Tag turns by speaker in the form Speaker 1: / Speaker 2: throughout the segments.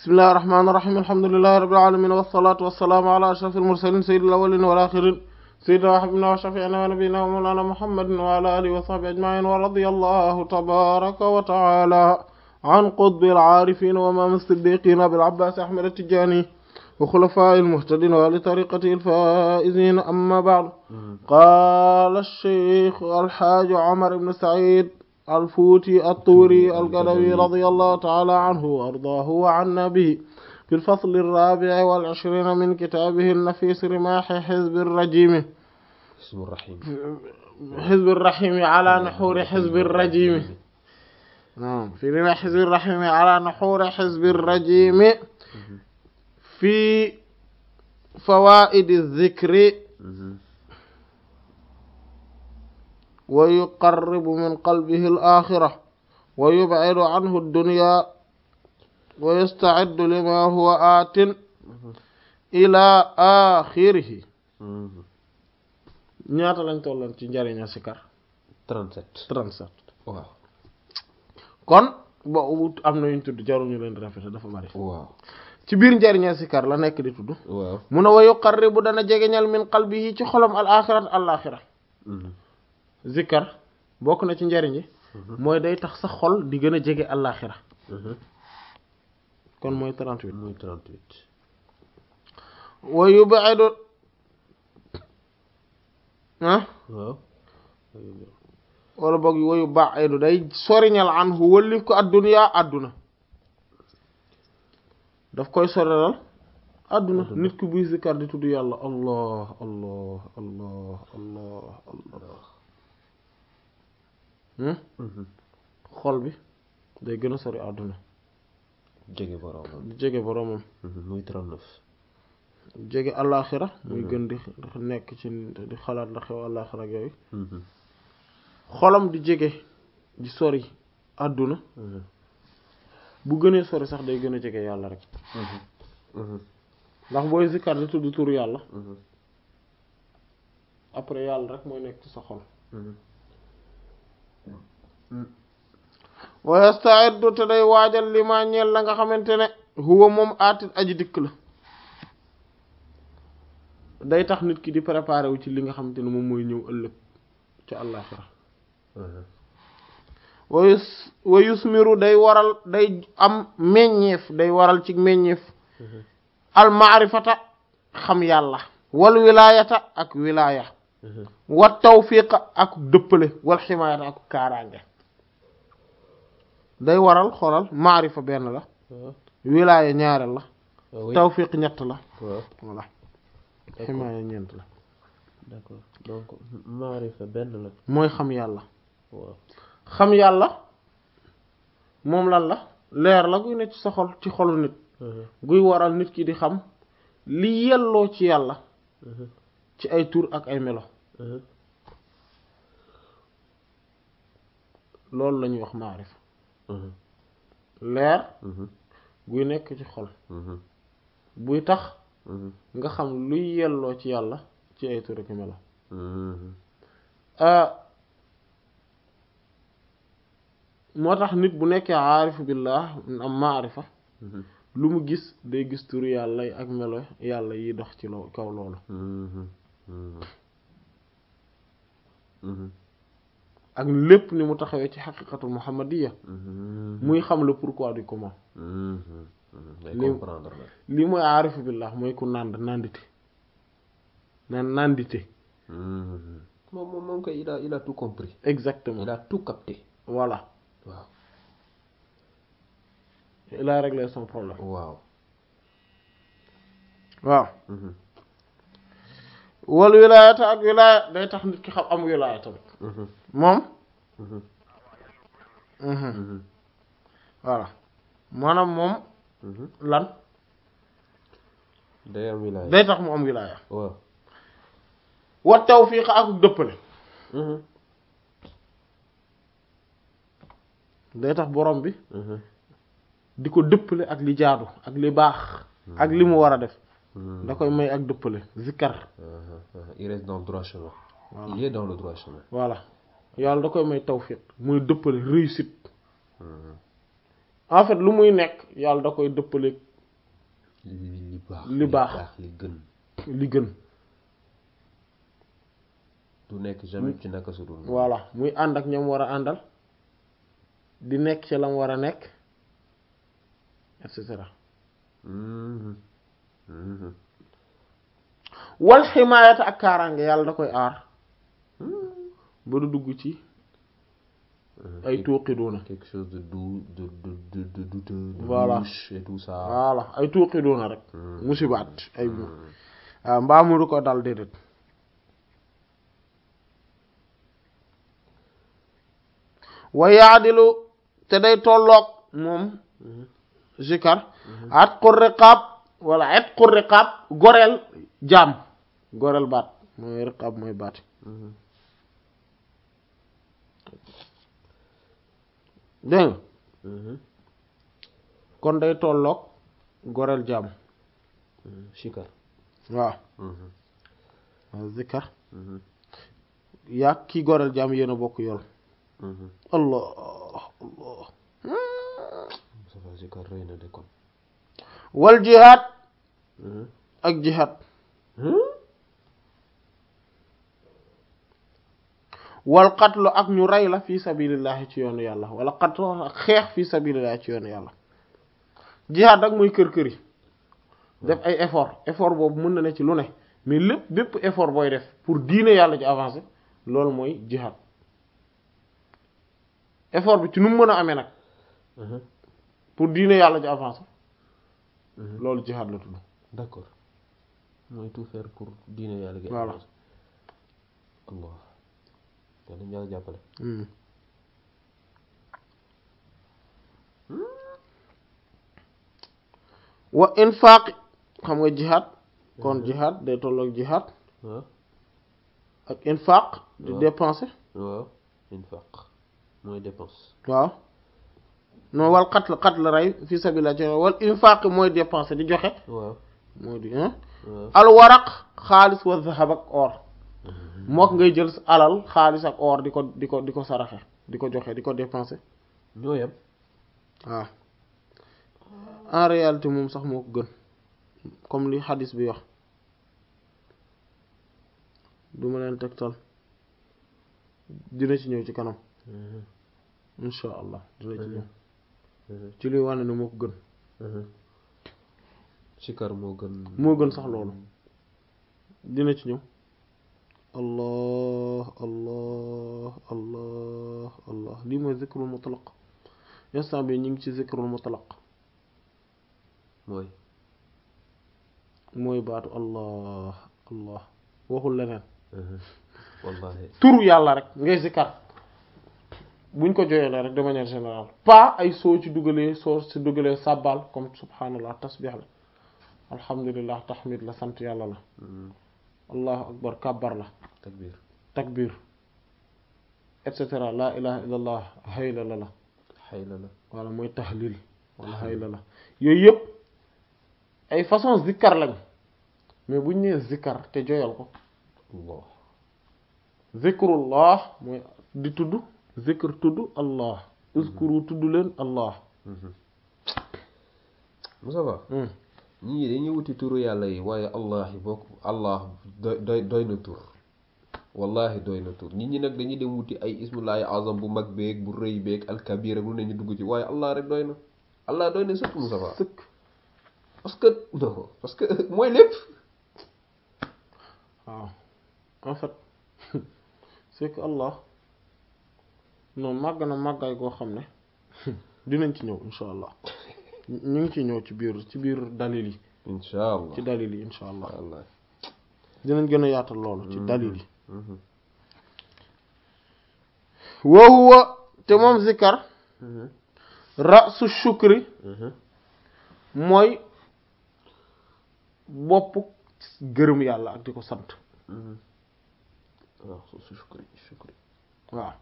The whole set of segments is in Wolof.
Speaker 1: bismillahi rahmaani rahiim alhamdulillahi rabbil aalamiin wassalaatu wassalaamu ala ashrafil mursaliin sayyidil awwaliina wal aaxiriin sayyidinaa wa habiibinaa wa shafii'inaa wa nabiyyinaa wa mawlaanaa muhammadin wa ala aalihi wa sahbihi ajma'iin wa radiyallahu tabaaraka wa ta'aalaa an qutbil aarifiin wa imaam as-siddiiqiin abil abbaas ahmad at-tijaani wa xulafaa'il muhtadiin wa ahli tariiqatihi al-faa'iziin ammaa ba'du qaala ash-shaykh al-haaj Umar ibn Sa'iid الفوتي الطوري القلوي رضي الله تعالى عنه وأرضاه وعنا به في الفصل الرابع والعشرين من كتابه النفيس رماح حزب الرجيم
Speaker 2: حزب الرحيم
Speaker 1: حزب الرحيم على نحور حزب الرجيم نعم في رماح حزب الرحيم على نحور حزب الرجيم في فوائد الذكر ويقرب من قلبه الآخرة ويبعد عنه الدنيا ويستعد لما هو آت إلى آخره ñaata lañ tolloon ci njariña sikar
Speaker 2: 37
Speaker 1: 37
Speaker 2: waaw
Speaker 1: kon bo am na yuñ tudd jaruñu leen rafet dafa bari
Speaker 2: waaw
Speaker 1: ci biir njariña sikar la nekk di tudd
Speaker 2: waaw
Speaker 1: mu ne wa yuqarribu dana jegeñal min qalbihi ci xolam al axirat al axira zikkar bokk na ci njariñ yi mooy day tax sa xol di gën a jege àllaaxira kon mooy 38
Speaker 2: muy 38
Speaker 1: wa yub'idu ah
Speaker 2: waaw
Speaker 1: wala boog wa yub'idu day soriñal anhu wëllif ko adduniyaa adduna daf koy sorilal adduna nit ki buy zikkar di tudd yàlla allah allah allah allah allah xol bi day gën a sori àdduna
Speaker 2: jege boroomam
Speaker 1: di jege boromam
Speaker 2: muy 39
Speaker 1: jege àllaaxira muy gën di nekk ci di xalaat ndax xew àllaaxira ak yooyu xolam di jege di sori àdduna bu gënee sori sax day gën a jege yàlla rek ndax booy zikkar di tudd turu yàlla après yàlla rek mooy nekk ci sa xol wa yasta'iddu te day waajal li ma ñeel la nga xamante ne huwa moom aatit aji dikk la day tax nit ki di préparer wu ci li nga xamante ne moom mooy ñëw ëllëg ci àllaaxira wa yus wa yusmiru day waral day am meññeef day waral ci meññeef al maarifata xam yàlla wal wilaayata ak wilaaya wa tawfiqa ak dëppale wal ximaayata ak kaaraange day waral xoolal maarifa benn la wilaaya ñaareel la tawfiq ñett la
Speaker 2: waaw
Speaker 1: voilà ximaaya ñeent la
Speaker 2: d'accord donc maarifa benn la
Speaker 1: mooy xam yàlla
Speaker 2: waaw
Speaker 1: xam yàlla moom lan la leer la guy ne ci sa xol ci xolu nit guy waral nit ki di xam li yelloo ci yàlla ci ay tur ak ay melo loolu la ñuy wax maarifa leer guy nekk ci xol buy tax nga xam luy yelloo ci yàlla ci ay tur ak melo moo tax nit bu nekkee aarifu billah am maarifa lu mu gis day gis turu yàlla ak melo yàlla yi dox ci loo kaw loolu ak lépp ni mu taxawee ci xaqiqatul muhammadiya muy xam le pourquoi du comment
Speaker 2: day
Speaker 1: Li-
Speaker 2: comprendre la
Speaker 1: lii mooy aarifu billah mooy ku nànd nàndite naan nàndite
Speaker 2: moom moom moom kay il a il a tout compris
Speaker 1: exactement
Speaker 2: il a tout capté
Speaker 1: voilà
Speaker 2: waaw
Speaker 1: il a réglé son problème
Speaker 2: waaw
Speaker 1: waaw wal wilaayata ak wilaaya day tax nit ki xam am wilaaya tamit moom voilà maanaam moom lan
Speaker 2: day am wilaaya
Speaker 1: day tax mu am wilaaya
Speaker 2: waaw
Speaker 1: wa tawfiq ak dëppale day tax borom bi di ko dëppale ak li jaadu ak li baax ak li mu war a def da koy may ak dëppale zikkar
Speaker 2: il reste dans le droit chemin
Speaker 1: Voilà.
Speaker 2: il est dans le droit chemin
Speaker 1: voilà yàlla da koy may tawfiq muy dëppale réussite en fait lu muy nekk yàlla da koy dëppale
Speaker 2: li li baax
Speaker 1: li baax.
Speaker 2: li gën
Speaker 1: li gën
Speaker 2: du nekk jamais ci naka su dul noonu.
Speaker 1: voilà muy ànd ak ñoom war a àndal di nekk ci lam war a nekk et cetera
Speaker 2: Mhm. Mhm.
Speaker 1: wal ximaayata ak kaaraange yàlla da koy aar ba du dugg ci
Speaker 2: Mhm.
Speaker 1: ay tuuqiduuna
Speaker 2: quelque chose de doux de de de de douteux de
Speaker 1: Voilà.
Speaker 2: louche et tout ça
Speaker 1: voilà ay tuuqiduuna rek
Speaker 2: Mhm.
Speaker 1: musibaat ay
Speaker 2: Mhm.
Speaker 1: waaw mbaa mu du ko dal déedéet wa yaadilu te day tolloog moom
Speaker 2: Mhm.
Speaker 1: zikar atqu riqaab wala atqu riqaab goreel jaam goreel baat mooy riqaab mooy baat
Speaker 2: Mhm.
Speaker 1: dégg nga
Speaker 2: Mhm.
Speaker 1: kon day tolloog goreel jaam
Speaker 2: Mhm. Shikar.
Speaker 1: waaw
Speaker 2: Mhm.
Speaker 1: waaw zikar
Speaker 2: Mhm.
Speaker 1: yaa kii goreel jaam yéen a bokk yool
Speaker 2: Mhm.
Speaker 1: allah allah
Speaker 2: Ça va, Shikar rëy na de kon.
Speaker 1: wal jihaad
Speaker 2: Mhm.
Speaker 1: ak jihaad
Speaker 2: Mhm.
Speaker 1: wal qatlu ak ñu rey la fi sabilillahi ci yoonu yàlla wala qatlu ak xeex fi sabilillahi ci yoonu yàlla jihaad ak mooy kër kër yi def ay effort effort boobu mën na ne ci lu ne mais lépp bépp effort booy def pour diine yàlla ci avancer loolu mooy jihaad effort bi ci nu mu mën a amee nag
Speaker 2: Mhm.
Speaker 1: pour diine yàlla ci avancer
Speaker 2: Mhm.
Speaker 1: loolu jihaad la tudd
Speaker 2: D'accord. mooy tout faire pour diine yàlla gi.
Speaker 1: Voilà.
Speaker 2: Allah. yàlla ñu yàlla jàppale.
Speaker 1: Hmm. wa infaq xam nga jihaad kon jihaad day tolloog jihaad
Speaker 2: waaw
Speaker 1: ak infaq di
Speaker 2: waaw.
Speaker 1: dépenser
Speaker 2: waaw infaq mooy dépense.
Speaker 1: waaw non wal qatl qatl rey fi sabilillah ci wal infaq mooy dépenser di joxe
Speaker 2: waaw
Speaker 1: moo di hein
Speaker 2: waaw.
Speaker 1: al waraq xaalis wa zahab ak or mook ngay jël sa alal xaalis ak or di ko di ko di ko saraxe di ko joxe di ko dépenser
Speaker 2: ñoo yem.
Speaker 1: waaw en réalité moom sax moo ko gën comme li xadis bi wax du ma leen tegtal dina ci ñëw ci kanam
Speaker 2: Mhm.
Speaker 1: insha allah dina ci ñëw
Speaker 2: Mhm.
Speaker 1: ci luy wane ne moo ko gën
Speaker 2: Mhm. Shikar moo gën.
Speaker 1: moo gën sax loolu dina ci ñëw allah allah allah allah lii mooy zikrul mutlaq instant bi ñu ngi ci zikrul mutlaq
Speaker 2: mooy.
Speaker 1: mooy baatu allah allah waxul leneen
Speaker 2: Mhm. wallahi.
Speaker 1: turu yàlla rek ngay zikkar buñ ko joyelee rek de manière générale pas ay soo ci dugalee soo ci dugalee sàbbal comme subhanallah tasbih la alhamdulillah tahmid la sant yàlla la
Speaker 2: Mhm.
Speaker 1: allahu akbar kabbar la
Speaker 2: takbir.
Speaker 1: takbir et cetera la ilaha illallah hayla la la
Speaker 2: xayla la.
Speaker 1: wala mooy tahlil wala hayla la yooyu yëpp ay façon zikkar lañ mais buñ nee zikkar te joyal ko
Speaker 2: Allah.
Speaker 1: zikrullah mooy di tudd zikr tudd allah uskuru tudd leen allah
Speaker 2: Mhm. Moussa Ba.
Speaker 1: Hmm.
Speaker 2: ñii dañuy wuti turu yàlla yi waaye allah yi bokk allah doy doy doy na tur wallahi doy na tur nit ñi nag dañuy dem wuti ay ismullahi azam bu mag beeg bu rëy beeg alkabir ak lu ne ñu dugg ci waaye allah rek doy na allah doy na sëkk Moussa Ba
Speaker 1: sëkk
Speaker 2: parce que non parce que mooy lépp
Speaker 1: waaw en fait c'est que allah non màgg na màggaay koo xam ne dinañ ci ñëw insha allah ñu ngi ci ñëw ci biir ci biir dalil yi
Speaker 2: insha allah
Speaker 1: ci dalil yi insha allah
Speaker 2: wallahi
Speaker 1: dinañ gën a yaatal loolu ci dalil yi
Speaker 2: Mhm.
Speaker 1: wa huwa te moom zikkar
Speaker 2: Mhm.
Speaker 1: rasu shukri
Speaker 2: Mhm.
Speaker 1: mooy bopp gërëm yàlla ak di ko sant
Speaker 2: Mhm. waaw su su shukri shukri
Speaker 1: waaw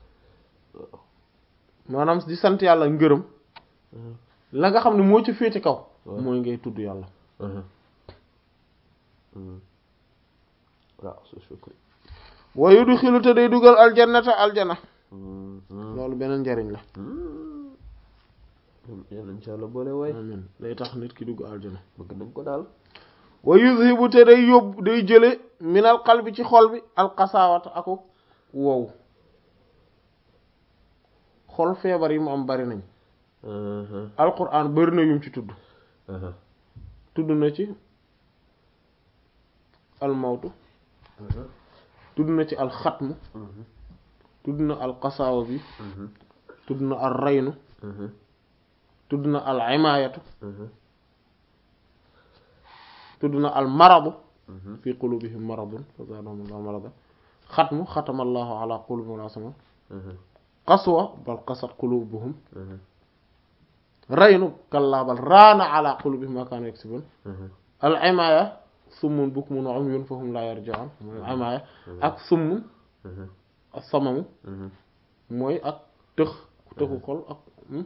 Speaker 1: maanaam di sant yàlla ngërëm
Speaker 2: Mhm.
Speaker 1: la nga xam ne moo ci féete kaw
Speaker 2: Ouais.
Speaker 1: mooy ngay tudd yàlla
Speaker 2: Mhm. Mhm. waaw su shukri
Speaker 1: wa yudxilu te day dugal aljannata aljana
Speaker 2: Mhm.
Speaker 1: loolu beneen njariñ la
Speaker 2: Mhm. yal nañ ci yàlla boole waay
Speaker 1: amin day tax nit ki dugg aljana
Speaker 2: bëgg nañ ko daal
Speaker 1: wa yuzhibu te day yóbbu day jële minal qalbi ci xol bi alxasaawata aku wow xol feebar yi mu am bari nañ alquran bari na yum ci tudd tudd na ci almawtu tudd na ci alxatmu tudd na alxasaawa bi tudd na al raynu tudd na al imaayatu tudd na al maradu fi qulubihim maradun fa zaadahum allahu marada xatmu xatama allahu ala qulubihim wala sama qaswa bal qasat qulubuhum raynu kallaa bal raana ala qulubihim ma kaanu yaksibun al imaaya summun bukmun wa umyun fahum laa yarji'un mooy imaaya ak summun ak samamu mooy ak tëx tëxu xol ak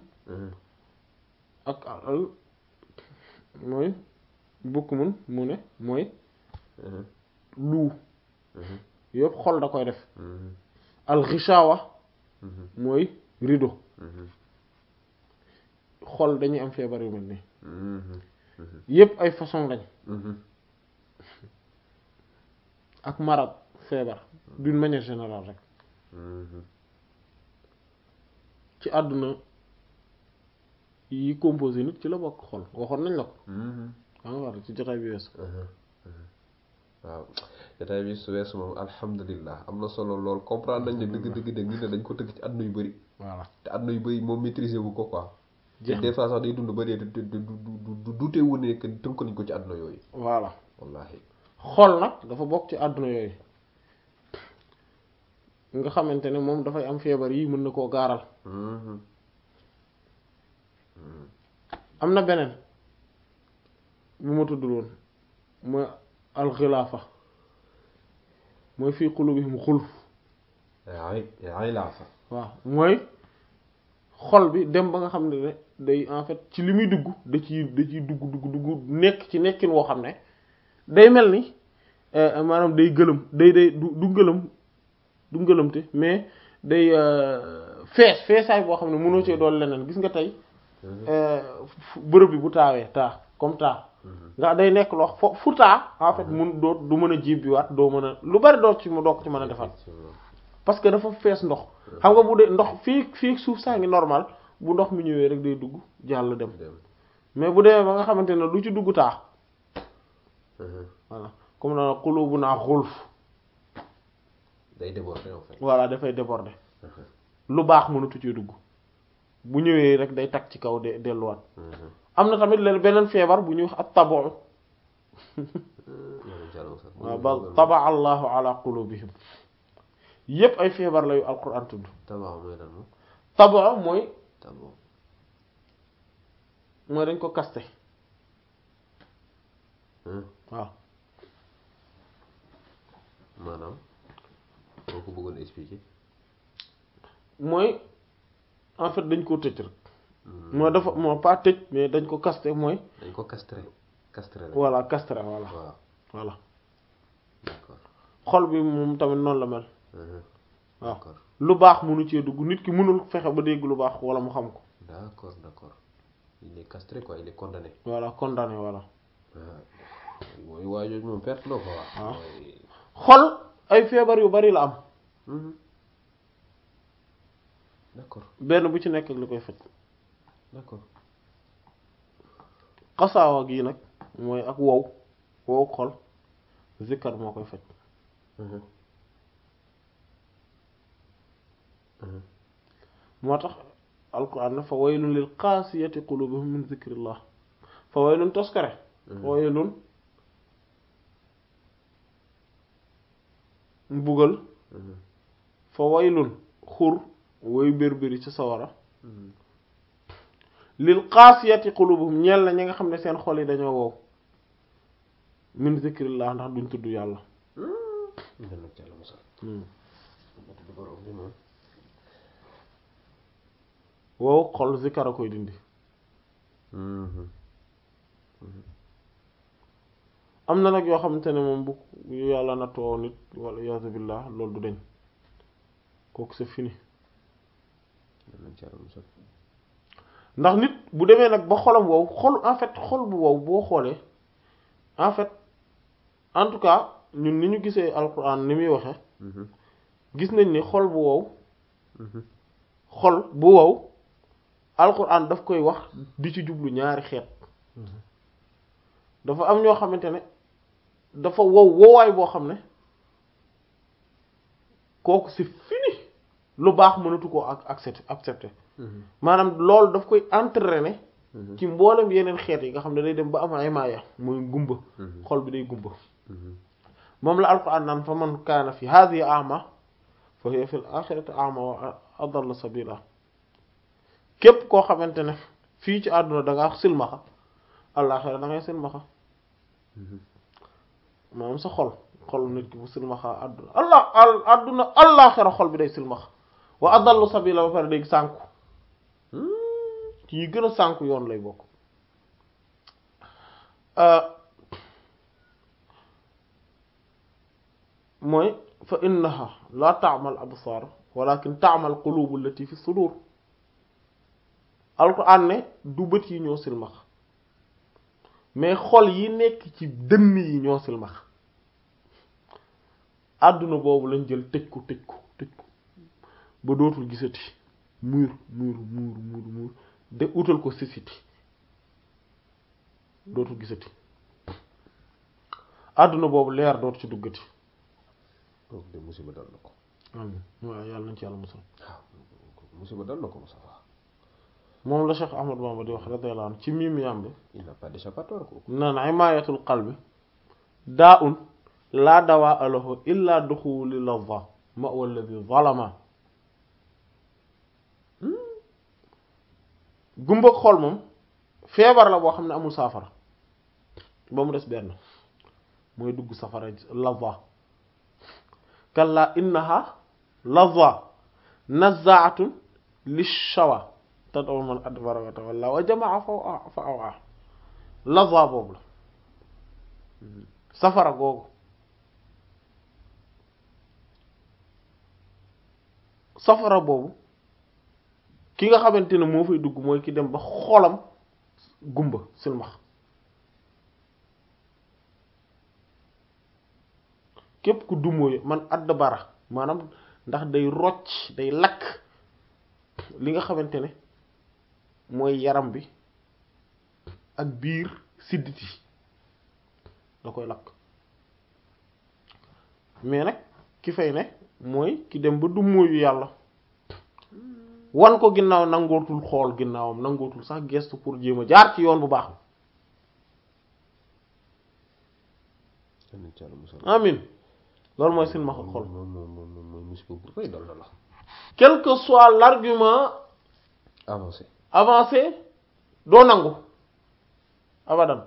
Speaker 1: ak al mooy bukmun mu ne mooy luu yëpp xol da koy def al ghishawa mooy rideau xol dañuy am feebar yu mel nii yëpp ay façon lañ ak marad feebar d'une manière générale rek ci àdduna yi composé nit ci la bokk xol waxoon nañ la ko daa nga war ci jotaay bi weesu
Speaker 2: waaw jotaay bi su weesu moom alhamdulilah am na solo lool comprendre nañ ne dëgg dëgg dëgg nit ne dañ ko tëgg ci àdduna yu bëri
Speaker 1: voilà
Speaker 2: te àdduna yu bëri moom maîtriser wu ko quoi te
Speaker 1: jeex
Speaker 2: des fois sax day dund ba dee du du du du dute wu ne que tënk nañ ko ci àdduna yooyu
Speaker 1: voilà
Speaker 2: wallahi
Speaker 1: xol nag dafa bokk ci àdduna yooyu nga xamante ne moom dafay am feebar yi mën na koo gaaral am na beneen bu ma tuddul woon mooy alxilaafa mooy fii qulubihim xulf
Speaker 2: ay ay laa fa
Speaker 1: waaw mooy xol bi dem ba nga xam ne ne day en fait ci li muy dugg da ciy da ciy dugg dugg dugg nekk ci nekkin woo xam ne day mel ni euh, maanaam day gëlëm day day du du gëlëm du ngëlëmte mais day euh, fees feesaay boo xam ne mënoo cee doon leneen gis nga tey euh, fu- bërëb bi bu taawee taa comme taa nga day nekk loo fo fu taa en fait mun doo du mën a jibbiwaat doo mën a lu bari doo ci mu doo ko ci mën a defal parce que dafa fees ndox xam nga bu dee ndox fii fii suuf saa ngi normal bu ndox mi ñëwee rek day dugg jàll dem
Speaker 2: dem
Speaker 1: mais bu demee ba nga xamante ne lu ci dugg taa voilà comme na xulubu naa xulf
Speaker 2: day déborder en fait
Speaker 1: voilà dafay déborder lu baax mënatu cee dugg bu ñëwee rek day tag ci kaw de delluwaat am na tamit leen beneen feebar bu ñuy wax ak tabo waaw ba taba allahu ala qulubihim yépp ay feebar la yu alquran tudd
Speaker 2: tabax mooy lan moom
Speaker 1: tabo mooy
Speaker 2: tabax
Speaker 1: mooy dañ ko kaste waaw
Speaker 2: maanaam boo ko bëggoon expliquer
Speaker 1: mooy en fait dañ koo tëj rek mooy dafa moo pas tëj mais dañ ko kaste mooy
Speaker 2: dañ ko castré castré la
Speaker 1: voilà castre voilà
Speaker 2: waaw
Speaker 1: voilà
Speaker 2: d'accord
Speaker 1: xol bi moom tamit noonu la mel waaw
Speaker 2: d'accord
Speaker 1: lu baax mënu cee dugg nit ki mënul fexe ba dégg lu baax wala mu xam ko
Speaker 2: d'accord d'accord il est castré quoi il est condamné
Speaker 1: voilà condamné voilà
Speaker 2: waaw mooy waa jooju moom perte la quoi
Speaker 1: waaw.
Speaker 2: mooy
Speaker 1: xol ay feebar yu bari la am
Speaker 2: Mhm. d'accord
Speaker 1: benn bu ci nekk ak li koy faj
Speaker 2: d'accord
Speaker 1: xasaawa gii nag mooy ak wow wow xol zikkar moo koy faj
Speaker 2: Mhm. Mhm.
Speaker 1: moo tax alquran ne fa waylun lil qaasiyati qulubuhum min zikrillah fa waylun toskare fa waylun mbugal
Speaker 2: Mhm.
Speaker 1: fa waylun xur woy bérbéri ci sawara
Speaker 2: Mhm.
Speaker 1: lil qaasiyati qulubuhum ñeel na ñi nga xam ne seen xol yi dañoo wow min zikrillah ndax duñ tudd yàlla
Speaker 2: Yal na ci Yàlla musal. Ma tudd borom bi moom.
Speaker 1: wow xol zikkar a koy dindi
Speaker 2: Mhm.
Speaker 1: am na nag yoo xamante ne moom bu yu yàlla nattoo nit wala iyaazu billah loolu du deñ kooku c'est fini
Speaker 2: Yal na ci Yàlla musal.
Speaker 1: ndax nit bu demee nag ba xolam wow xol en fait xol bu wow boo xoolee en fait en tout cas ñun ni ñu gisee alquran ni muy waxe
Speaker 2: Mhm.
Speaker 1: gis nañ ni xol bu wow
Speaker 2: Mhm.
Speaker 1: xol bu wow alquran daf koy wax di ci jublu ñaari xeet
Speaker 2: Mhm.
Speaker 1: dafa am ñoo xamante ne dafa wow wowaay boo xam ne kooku c'est fini lu baax mënatu koo ak accepter accepter
Speaker 2: Mhm.
Speaker 1: maanaam loolu daf koy entraîner
Speaker 2: Mhm.
Speaker 1: ci mboolem yeneen xeet yi nga xam ne day dem ba am ay maaya muy gumba
Speaker 2: Mhm.
Speaker 1: xol bi day gumba
Speaker 2: Mhm.
Speaker 1: moom la alquran naan fa man kaana fi hadhihi a'ma fa hiya fil akhirati a'ma wa adalla sabila képp koo xamante ne fii ci àdduna da nga silmaxa àllaaxira da ngay silmaxa
Speaker 2: Mhm.
Speaker 1: maanaam sa xol xol nit ki bu silmaxa àdduna allah al àdduna àllaaxira xol bi day silmaxa wa adallu sabila ba pare day sànku ci yi gën a sànku yoon lay bokk mooy fa innaha la ta'mal absar walakin ta'mal qulubu allati fi sudur alquran ne du bët yi ñoo silmax mais xol yi nekk ci dënn yi ñoo silmax àdduna boobu lañ jël tëj ko tëj ko tëj ko ba dootul gisati muur muur muur muur muur de utal ko sisiti dootul gisati àdduna boobu leer dootu ci duggati
Speaker 2: kooku de musiba dal na ko
Speaker 1: amiin waaw yàlla nañ ci yàlla musal
Speaker 2: waaw kooku musiba dal na ko Moustapha
Speaker 1: moom la Cheikh Ahmad Bamba di wax radiyallahu anhu ci miim yàmbi
Speaker 2: il n'a pas d'échappatoire kooku
Speaker 1: naan imaayatul qalbi daa un laa dawaa lahu illa duxuli lava ma walladi zalama gumba xol moom feebar la boo xam ne amul saafara ba mu des benn mooy dugg safara lava kalla innaha lava nazaatun lishawa tad'u man adbara wa tawalla wa jamaa fa fa awaa lava boobu la safara googu safara boobu ki nga xamante ne moo fay dugg mooy ki dem ba xolam gumba silmax képp ku dumóoyu man add bara maanaam ndax day rocc day lakk li nga xamante ne mooy yaram bi ak biir sidditi da koy lakk mais nag ki fay ne mooy ki dem ba dumóoyu yàlla wan ko ginnaaw nangootul xool ginnaawam nangootul sax gestu pour jéem a jaar ci yoon bu baax
Speaker 2: amiin ci yàlla musal
Speaker 1: amin loolu mooy silmaxa xol
Speaker 2: moom moom moom mooy musiba bu rëy dal na la
Speaker 1: quel que soit l'argument
Speaker 2: avancé
Speaker 1: avancé doo nangu abadan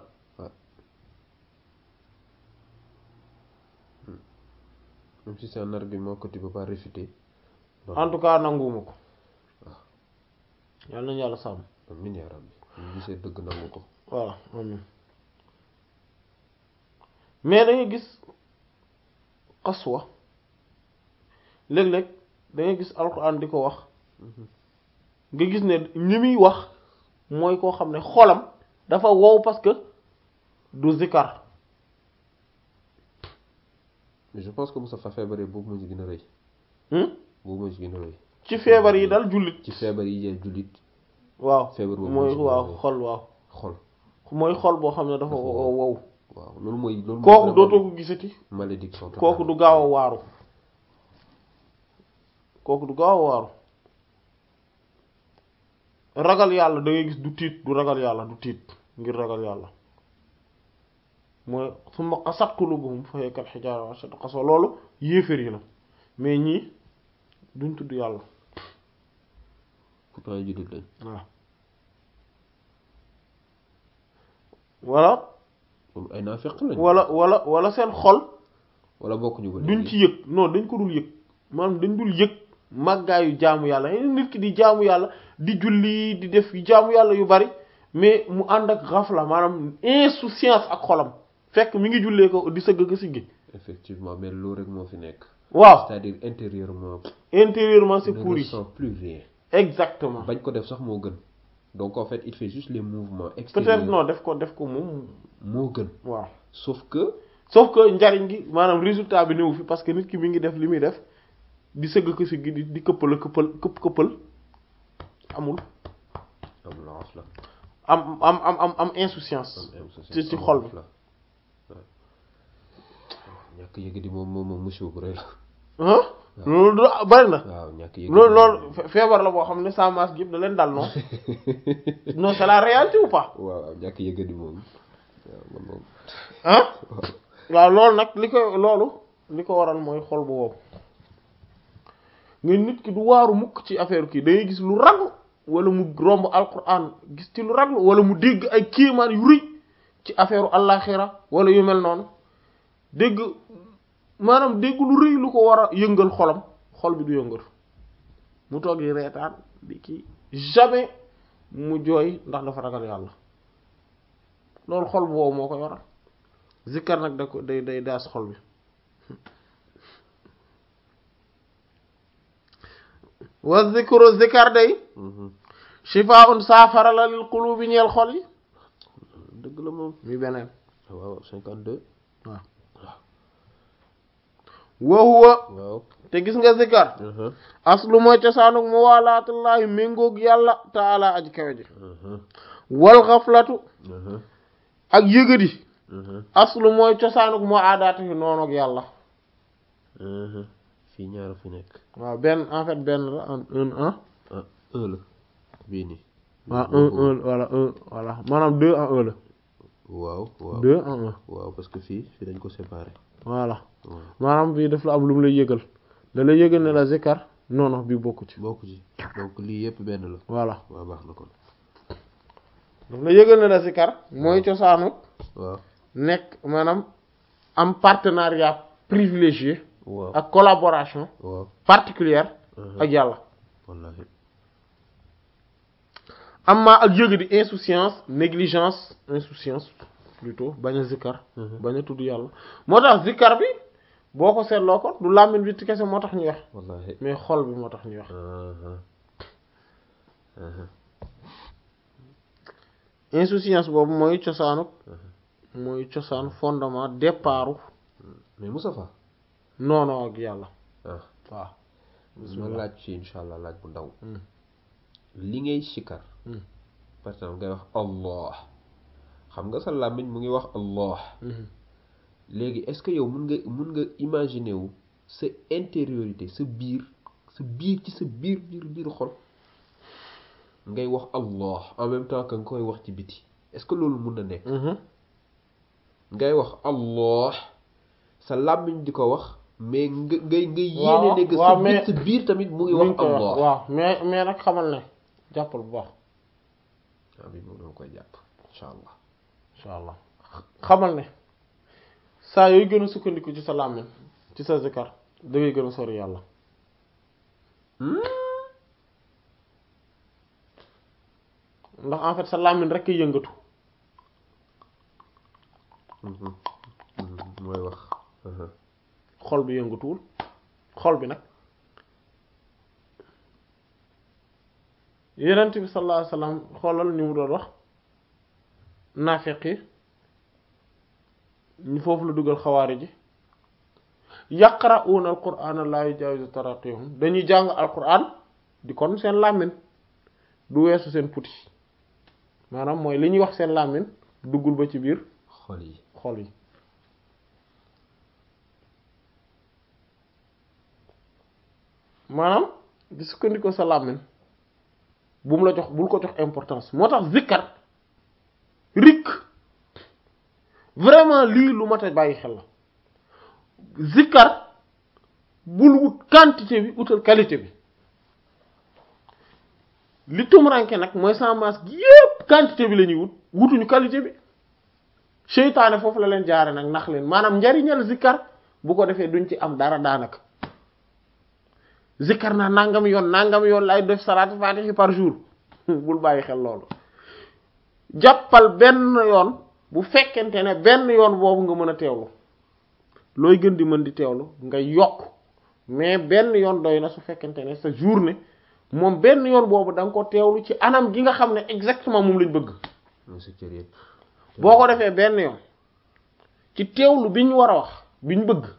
Speaker 2: même si c'est un argument que tu peux pas réfuter
Speaker 1: en tout cas nanguwuma ko yàlla nañu yàlla sàmm
Speaker 2: amiin yaa rabbi ñu gisee dëgg nangu ko
Speaker 1: voilà amin mais da ngay gis xaswa léeg-léeg da ngay gis alxuraan di ko wax nga gis ne ñi muy wax mooy koo xam ne xolam dafa wow parce que du zikar
Speaker 2: mais je pense que Moustapha feebaree boobu moo ci gën a rëy
Speaker 1: hmm?
Speaker 2: boobu moo ci gën a rëy
Speaker 1: ci feebar yi dal jullit
Speaker 2: ci feebar yi jël jullit
Speaker 1: waaw
Speaker 2: feebar boobu
Speaker 1: mooy
Speaker 2: moo ci
Speaker 1: waaw
Speaker 2: gën a rëy.
Speaker 1: xol waaw
Speaker 2: xol
Speaker 1: mooy xol boo xam ne dafa
Speaker 2: Dafa
Speaker 1: wow wow
Speaker 2: waaw loolu mooy loolu mooy
Speaker 1: kooku
Speaker 2: vraiment
Speaker 1: dootoo ko gisati
Speaker 2: malédiction totale.
Speaker 1: kooku du gaaw a waaru kooku du gaaw a waaru ragal yàlla da ngay gis du tiit du ragal yàlla du tiit ngir ragal yàlla mooy summa qasat qulubuhum fa hiya kal hijaara wa ashaddu qaswa loolu yéeféer yi la mais ñii duñ tudd yàlla
Speaker 2: pourtant ay jullit lañ
Speaker 1: waaw wala
Speaker 2: moom ay naafeq lañ
Speaker 1: wala wala wala seen xol
Speaker 2: wala bokkuñu ba
Speaker 1: duñ
Speaker 2: léegi.
Speaker 1: ci yëg non dañ ko dul yëg maanaam dañ dul yëg màggaayu jaamu yàlla nit ki di jaamu yàlla di julli di def jaamu yàlla yu bari mais mu ànd ak ghafla maanaam insouciance ak xolam fekk mi ngi jullee ko di sëgg ko siggi
Speaker 2: effectivement mais loolu rek moo fi nekk
Speaker 1: waaw
Speaker 2: c'est-à-dire intérieurement
Speaker 1: intérieurement c'est
Speaker 2: ne
Speaker 1: pourri
Speaker 2: ressent plus rien
Speaker 1: exactement
Speaker 2: bañ ko def sax moo gën donc en fait il fait juste les mouvements
Speaker 1: peut-être
Speaker 2: extérieurs
Speaker 1: non def ko def ko moom
Speaker 2: moo gën
Speaker 1: waaw
Speaker 2: sauf que
Speaker 1: sauf que njariñ gi maanaam résultat bi néew fi parce que nit ki mi ngi def li muy def di sëgg ko si gi di di këppal a këppal këpp këppal amul
Speaker 2: am lance la
Speaker 1: am am am am am insouciance
Speaker 2: am insouciance,
Speaker 1: ci ci
Speaker 2: am
Speaker 1: xol
Speaker 2: lance
Speaker 1: bi
Speaker 2: la waaw ñàkk yëg di moom moom moom musiba bu rëy la
Speaker 1: ah loolu du bari na
Speaker 2: waaw ñàkk yëg
Speaker 1: loolu loolu fe- feebar la boo xam ne sans masque yëpp da leen dal non non c'est la réalité ou pas
Speaker 2: waaw waaw ñàkk yëg di moom waaw man moom
Speaker 1: ah
Speaker 2: waaw
Speaker 1: waaw loolu nag li ko loolu li ko waral mooy xol bu wow nga nit ki du waaru mukk ci affaire kii da ngay gis lu raglu wala mu romb alquran gis ci lu raglu wala mu dégg ay kéemaan yu rëy ci affaire àllaxira wala yu mel noonu dégg maanaam dégg lu rëy lu ko war a yëngal xolam xol bi du yëngal mu toog di reetaan di kii jamais mu jooy ndax dafa ragal yàlla loolu xol bu wow moo koy waral zikkar nag da ko day day daas xol bi wa zikru zikkar day
Speaker 2: Mhm.
Speaker 1: shifaa'un saafara la lil qulubi ñeel xol yi
Speaker 2: dëgg la moom
Speaker 1: mi beneen
Speaker 2: waaw cinquante deux
Speaker 1: waaw wa huwa
Speaker 2: waaw
Speaker 1: te gis nga zikkar
Speaker 2: Mhm.
Speaker 1: aslu mooy cosaanuk mu waalaatullaahi méngoog yàlla taala aji kawe ji
Speaker 2: Mhm.
Speaker 1: wal xaflatu
Speaker 2: Mhm.
Speaker 1: ak yëgadi
Speaker 2: Mhm.
Speaker 1: aslu mooy cosaanuk mu aadaati noonoog yàlla
Speaker 2: Mhm. fii ñaar fi nekk
Speaker 1: waaw benn en fait benn la en un un
Speaker 2: ah un la bii nii
Speaker 1: waaw un un voilà un voilà maanaam deux en un la
Speaker 2: waaw waaw
Speaker 1: deux en un
Speaker 2: waaw parce que fii fii dañ ko séparé
Speaker 1: voilà
Speaker 2: waaw
Speaker 1: maanaam bii daf la am lu mu lay yëgal da lay yëgal ne la zikar non non bii bokku ci
Speaker 2: bokk ci donc lii yëpp benn la
Speaker 1: voilà
Speaker 2: waaw baax na kon
Speaker 1: daf la yëgal ne la zikar mooy cosaanu
Speaker 2: waaw
Speaker 1: nekk maanaam am partenariat privilégié
Speaker 2: waaw
Speaker 1: ak collaboration
Speaker 2: waaw
Speaker 1: particulière
Speaker 2: Mhm.
Speaker 1: ak yàlla
Speaker 2: wallahi
Speaker 1: amma ak yëg di insouciance négligence insouciance plutôt bañ a zikkar
Speaker 2: Mhm.
Speaker 1: bañ a tudd yàlla moo tax zikkar bi boo ko seetloo ko du làmmiñ bi ci kese moo tax ñuy wax
Speaker 2: wallahi
Speaker 1: mais xol bi moo tax ñuy wax
Speaker 2: aha aha
Speaker 1: insouciance boobu mooy cosaanu mooy cosaan fondement départu
Speaker 2: mais Moustapha
Speaker 1: noonu ak yàlla
Speaker 2: ah
Speaker 1: waaw
Speaker 2: ma laaj ci insha allah laaj bu ndaw
Speaker 1: Hmm.
Speaker 2: li ngay sikar
Speaker 1: Hmm.
Speaker 2: par exemple ngay wax allah xam nga sa làmmiñ mu ngi wax allah
Speaker 1: Mhm.
Speaker 2: léegi est-ce que yow mun nga mun nga imaginer wu sa intériorité sa biir sa biir ci sa biir biir biir xol ngay wax allah en même temps que nga koy wax ci biti est-ce que loolu mun na nekk
Speaker 1: Mhm.
Speaker 2: ngay wax allah sa làmmiñ di ko wax mais nga ngay ngay
Speaker 1: Waaw,
Speaker 2: yéene ne que sa
Speaker 1: waaw,
Speaker 2: biir
Speaker 1: mais-
Speaker 2: sa biir tamit mu ngi
Speaker 1: mi
Speaker 2: wax
Speaker 1: ngi koy wax
Speaker 2: allah
Speaker 1: waaw mais mais nag xamal ne jàppal bu baax
Speaker 2: waaw bi moom dama koy jàpp incha allah
Speaker 1: incha allah xamal ne saa yooyu gën a sukkandiku ci sa làmmiñ ci sa zikar da ngay gën a sori yàlla ndax en fait sa làmmiñ rek ay yëngatu
Speaker 2: Mhm. Mhm. mooy wax Mhm.
Speaker 1: xol bi yëngatuwul xol bi nag yenent bi sallallahu alayhi wasallam xoolal ni mu doon wax naafeq yi ñu foofu la dugal xawaari ji yaqra'una alqur'ana la yujawizu taraqihum dañuy jàng alqur'an di kon seen làmmiñ du weesu seen puti maanaam mooy li ñuy wax seen làmmiñ duggul ba ci biir
Speaker 2: xol yi
Speaker 1: xol yi maanaam di sukkandikoo sa làmmiñ bu mu la jox bul ko jox importance moo tax zikkar rik vraiment lii lu mat a bàyyi xel la zikkar bul wut quantité bi utal qualité bi li tumuranke nag mooy sans masque gi yépp quantité bi la ñuy wut wutuñu qualité bi seytaane foofu la leen jaare nag nax leen maanaam njariñal zikkar bu ko defee duñ ci am dara daanaka zikkar naa nangam yoon nangam yoon lay def salaatu faatihi par jour bul bàyyi xel loolu jàppal benn yoon bu fekkente ne benn yoon boobu nga mën a teewlu looy gën di mën di teewlu nga yokk mais benn yoon doy na su fekkente ne sa journée moom benn yoon boobu da nga ko teewlu ci anam gi nga xam ne exactement moom lañ bëgg
Speaker 2: mooy sa cër yëpp
Speaker 1: boo ko defee benn yoon ci teewlu bi ñu war a wax bi ñu bëgg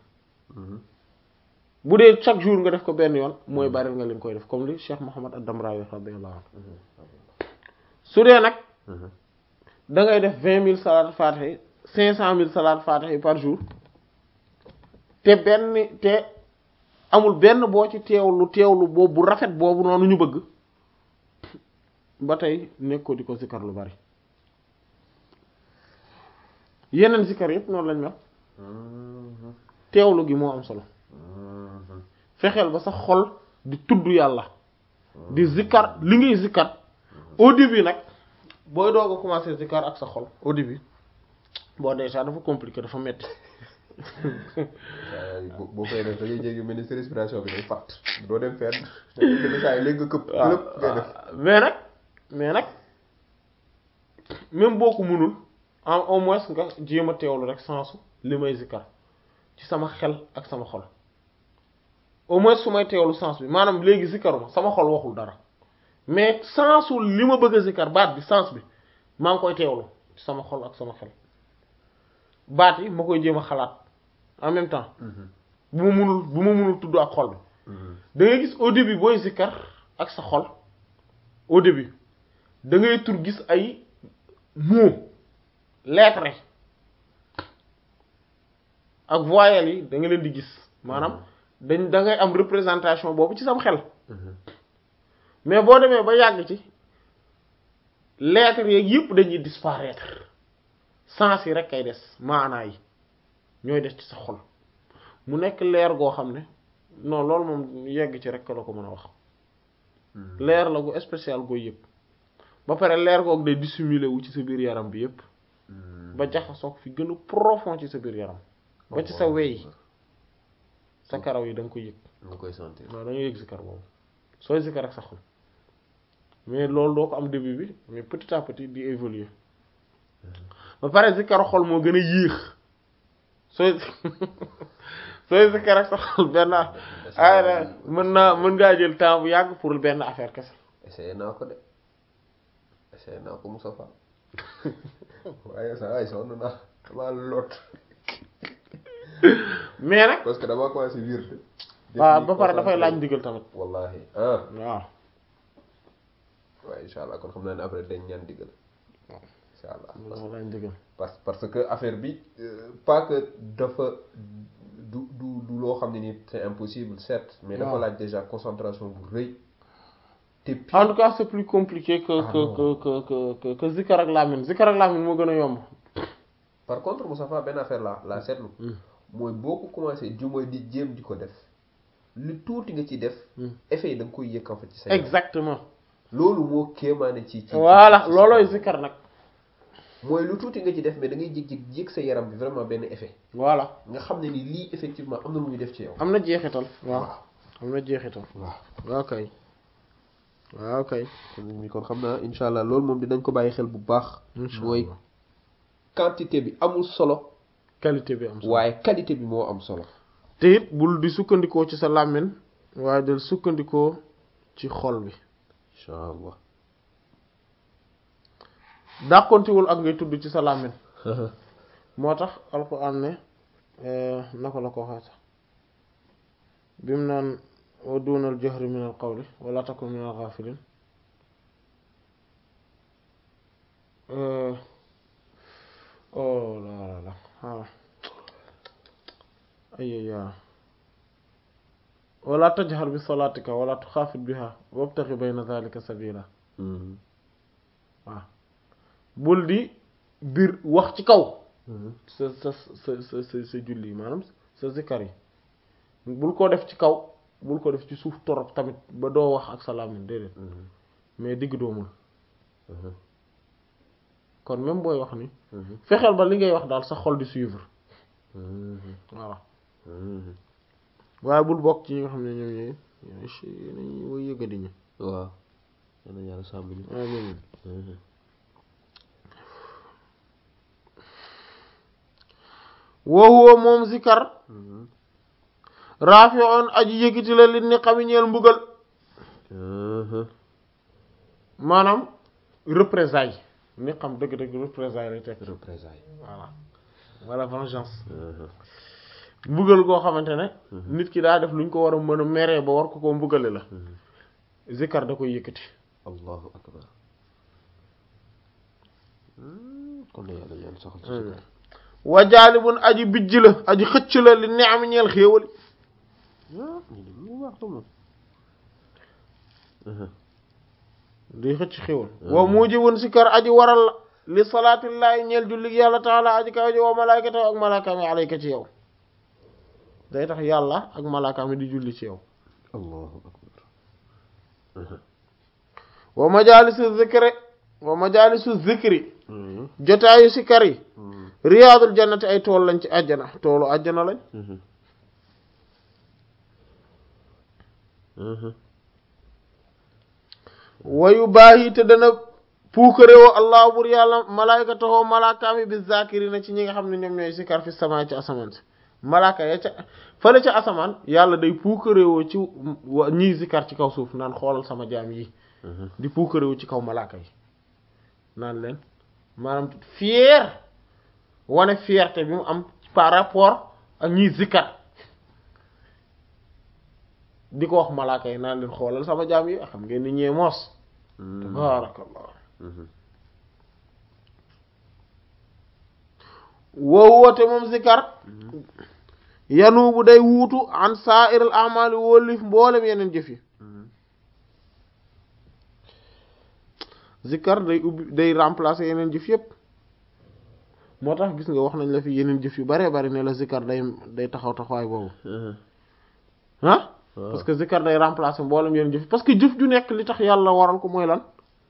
Speaker 1: bu dee chaque jour nga def ko benn yoon mooy bari nga leen koy def comme li Cheikh Mouhamad ad-Damrawi radiyallahu anhu su dee nag da ngay def vingt mille salaat fatiha cinq cent mille salaat fatiha par jour te benn te amul benn boo ci teewlu teewlu boobu bu rafet boobu noonu ñu bëgg ba tey nekk ko di ko zikkar lu bari yeneen zikkar yëpp noonu lañ mel teewlu gi moo am solo fexeel ba sa xol di tudd yàlla di zikkar li ngay zikkar au début nag booy doog a commencer zikkar ak sa xol au début bon déjà dafa compliqué dafa metti
Speaker 2: boo koy def da ngay jéggi mel ni sa respiration bi day fàtt doo dem fenn te saa yi léegi nga këpp lépp ngay def
Speaker 1: mais nag mais nag même boo ko mënul en au moins nga jéem a teewlu rek sensu li may zikkar ci sama xel ak sama xol au moins su may teewlu sens bi maanaam léegi zikkaruma sama xol waxul dara mais sensu li ma bëgg a zikkar baat bi sens bi maa ngi koy teewlu ci sama xol ak sama xel baat yi ma koy jéem a xalaat en même temps bu ma munul bu ma munul tudd ak xol bi da ngay gis au début booy zikkar ak sa xol au début da ngay tur gis ay mots lettres ak voyelles yi da nga leen di gis maanaam dañ da ngay am représentation boobu ci sam xel mais boo demee ba yàgg ci lettres yeeg yëpp dañuy disparaître sens yi rek kay des maanaa yi ñooy des ci sa xol mu nekk leer goo xam ne non loolu moom yegg ci rek la ko mën a wax leer la gu spécial gooy yëpp ba pare leer goog day dissimuler wu ci sa biir yaram bi yëpp ba jaxasoog fi gën a profond ci sa biir yaram ba ci sa wey sa karaw yi da nga koy yëg
Speaker 2: nga koy sentir
Speaker 1: waaw da nga yëg zikar boobu sooy zikar ak sa xol mais loolu doo ko am début bi mais petit à petit di évoluer ba pare zikar xol moo gën a yéex sooy sooy zikar ak sa xol benn ay mën naa mën ngaa jël temps bu yàgg pour benn affaire kese
Speaker 2: essayé naa ko de essayé naa ko Moustapha waaye sa ay sonn naa damaa lot
Speaker 1: mais nag
Speaker 2: parce que damaa commencé wirde
Speaker 1: waaw ba pare dafay laaj ndigal tamit
Speaker 2: wallahi ah
Speaker 1: waaw
Speaker 2: waaye insha allah kon xam naa ne après dañ ñaan digal insha allah
Speaker 1: dafa laaj ndigal
Speaker 2: parce parce que affaire bi pas que dafa du du du loo xam ne ni c'est impossible certes mais dafa
Speaker 1: waaw.
Speaker 2: laaj déjà concentration bu rëy te puis
Speaker 1: en tout cas c'est plus compliqué que
Speaker 2: Ah
Speaker 1: que
Speaker 2: non.
Speaker 1: que que que que que zikar ak làmmiñ zikar ak làmmiñ moo gën a yomb
Speaker 2: par contre Moustapha benn affaire la la seetlu mooy boo ko commencé ju mooy di jéem di ko def lu tuuti nga ci def effet yi da nga koy yëg en fait ci sa yaram.
Speaker 1: exactement
Speaker 2: loolu moo kéemaane ci ci
Speaker 1: voilà
Speaker 2: ci- ci-
Speaker 1: loolooy zikar nag
Speaker 2: mooy lu tuuti nga ci def mais da ngay jég-jég yëg sa yaram bi vraiment benn effet
Speaker 1: voilà
Speaker 2: nga xam ne ni lii effectivement am na lu muy def ci yow
Speaker 1: am na jeexital waaw am na jeexital
Speaker 2: waaw
Speaker 1: waaw kay waaw kay
Speaker 2: kon mi kon xam naa insha allah loolu moom dinañ ko bàyyi xel bu baax
Speaker 1: Insha
Speaker 2: mooy
Speaker 1: Allah.
Speaker 2: quantité bi amul solo
Speaker 1: qualité bi am solo
Speaker 2: waaye qualité bi moo am solo
Speaker 1: te it bul di sukkandikoo ci sa làmmiñ waaye del sukkandikoo ci xol bi
Speaker 2: insha allah
Speaker 1: dàqontiwul ak ngay tudd ci sa làmmiñ moo tax alquran ne naka la ko waxee sax bi mu naan wa dunal jahri min al qawli wala takun min al ghafilin oh la la la ah ayya wala tajhar bi salatika wala tuxaafit biha wabtaxi bayna dhalika sabila waaw bul di biir wax ci kaw sa sa sa sa sa sa julli maanaam sa zikkar yi bul ko def ci kaw bul ko def ci suuf torop tamit ba doo wax ak sa làmmiñ déedéet mais digg doomul kon même booy wax ni fexeel ba li ngay wax daal sa xol di suivre voilà waaye bul bokk ci ñi nga xam ne ñoom ñooy ñooy si nañuy woy yëgadi ñi
Speaker 2: waaw yàlla yàlla sàmm ñu
Speaker 1: amiin wa huwa moom zikar raafi'un aji yëkkati la li ni xami ñeel mbugal maanaam représailles ni xam dëgg-dëgg représailles lay tekk
Speaker 2: représailles
Speaker 1: voilà wala vengeance mbugal koo xamante ne nit ki daa def lu ñu ko war a mën a meree ba war ko koo mbugale la zikkar da koy yëkkati
Speaker 2: allahu akbar kon na yàlla ñaan saxal ci zikkar
Speaker 1: wa jaalibun aji bijj la aji xëcc la li ne am ñeel xéewali
Speaker 2: ah ñu ne lu baax la moom
Speaker 1: di xëcc xéewal wa mujibun sikkar aji waral la li salaatillaahi ñeel julli yàlla taala aji kaw ji wa malaykatahu ak malaakaami alayka ci yow day tax yàlla ak malaakaami di julli ci yow
Speaker 2: allahu akbar
Speaker 1: wa majalisu zikri wa majalisu zikri jotaayu sikkar yi riyaadul jannati ay tool lañ ci àjjana toolu àjjana lañ wayu baayi te dana puukarewoo allah bur yàlla malaayka taxoo malaakaami bi zakirina ci ñi nga xam ne ñoom ñooy sikkar fi sama ci asamaan si malaaka ya ca fële ca asamaan yàlla day puukarewoo ci ñiy sikkar ci kaw suuf naan xoolal sama jaam yi di puukarewoo ci kaw malaaka yi naan leen maanaam fier wane fierté bi mu am par rapport ak ñiy zikkar di ko wax malaaka yi naan leen xoolal sama jaam yi xam ngeen ni ñee moos tabaarakallah woo woote moom zikkar yanu bu day wuutu an sa'iril a'mali wóolif mboolem yeneen jëf yi zikkar day ubbi day remplacer yeneen jëf yépp moo tax gis nga wax nañ la fi yeneen jëf yu bare bari ne la zikkar day day taxaw taxawaay boobu ah parce que zikkar day remplacer mboolem yeneen jëf parce que jëf ju nekk li tax yàlla waral ko mooy lan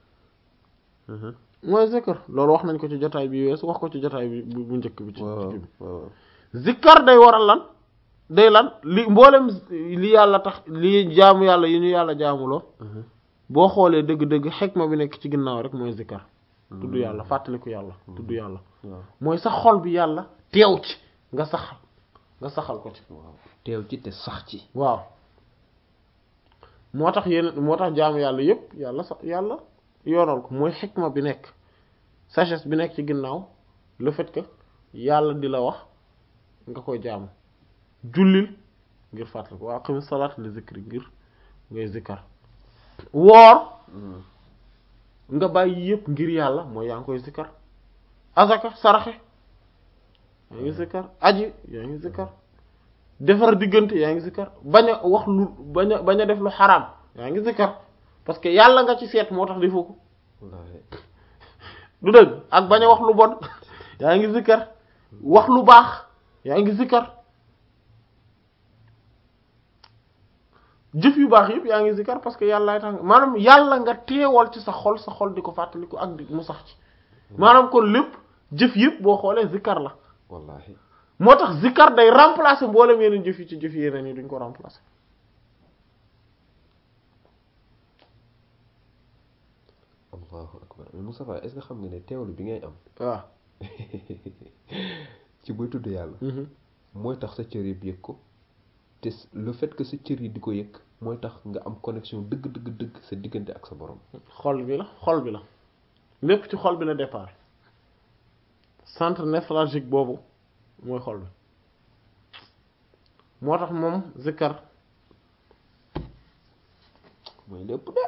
Speaker 1: mooy zikkar loolu wax nañ ko ci jotaay bi weesu wax ko ci jotaay bi bu njëkk bi ci bi zikkar day waral lan day lan li mboolem li yàlla tax li jaamu yàlla yi ñu yàlla jaamuloo boo xoolee dëgg-dëgg xekma bi nekk ci ginnaaw rek mooy zikkar tudd yàlla fàttaliku yàlla tudd yàlla mooy sa xol bi yàlla teew ci nga saxal nga saxal ko ci
Speaker 2: waaw teew ci te sax ci
Speaker 1: waaw moo tax yeneen moo tax jaamu yàlla yépp yàlla sax yàlla yoonal ko mooy xikma bi nekk sagesse bi nekk ci ginnaaw le fait que yàlla di la wax nga koy jaamu jullil ngir fàttaliku waa aqimi salaat li zikri ngir ngay zikkar woor nga bàyyi yépp ngir yàlla mooy yaa ngi koy zikkar azaka saraxe yaa ngi zikkar aji yaa ngi zikkar defar diggante yaa ngi zikkar bañ a wax lu bañ a bañ a def lu xaraam yaa ngi zikkar parce que yàlla nga ci seet moo tax defoo ko du dëgg ak bañ a wax lu bon yaa ngi zikkar wax lu baax yaa ngi zikkar jëf yu baax yëpp yaa ngi zikkar parce que yàlla tax maanaam yàlla nga teewal ci sa xol sa xol di ko fàttaliku ak di mu sax ci maanaam kon lépp jëf yëpp boo xoolee zikkar la
Speaker 2: wallahi
Speaker 1: moo tax zikkar day remplacer mboolem yeneen jëf yi ci jëf yeneen yi duñ ko remplacer
Speaker 2: allahu akbar mais Moustapha est-ce que xam nga ne teewlu bi ngay am
Speaker 1: waaw
Speaker 2: ci buy tudd yàlla mooy tax sa cër yëpp yëg ko te le fait que sa cër yi di ko yëg mooy tax nga am connexion dëgg dëgg dëgg sa diggante ak sa borom
Speaker 1: xol bi la xol bi la lépp ci xol bi la départ centre névralgique boobu mooy xol bi moo tax moom zikkar
Speaker 2: mooy lépp de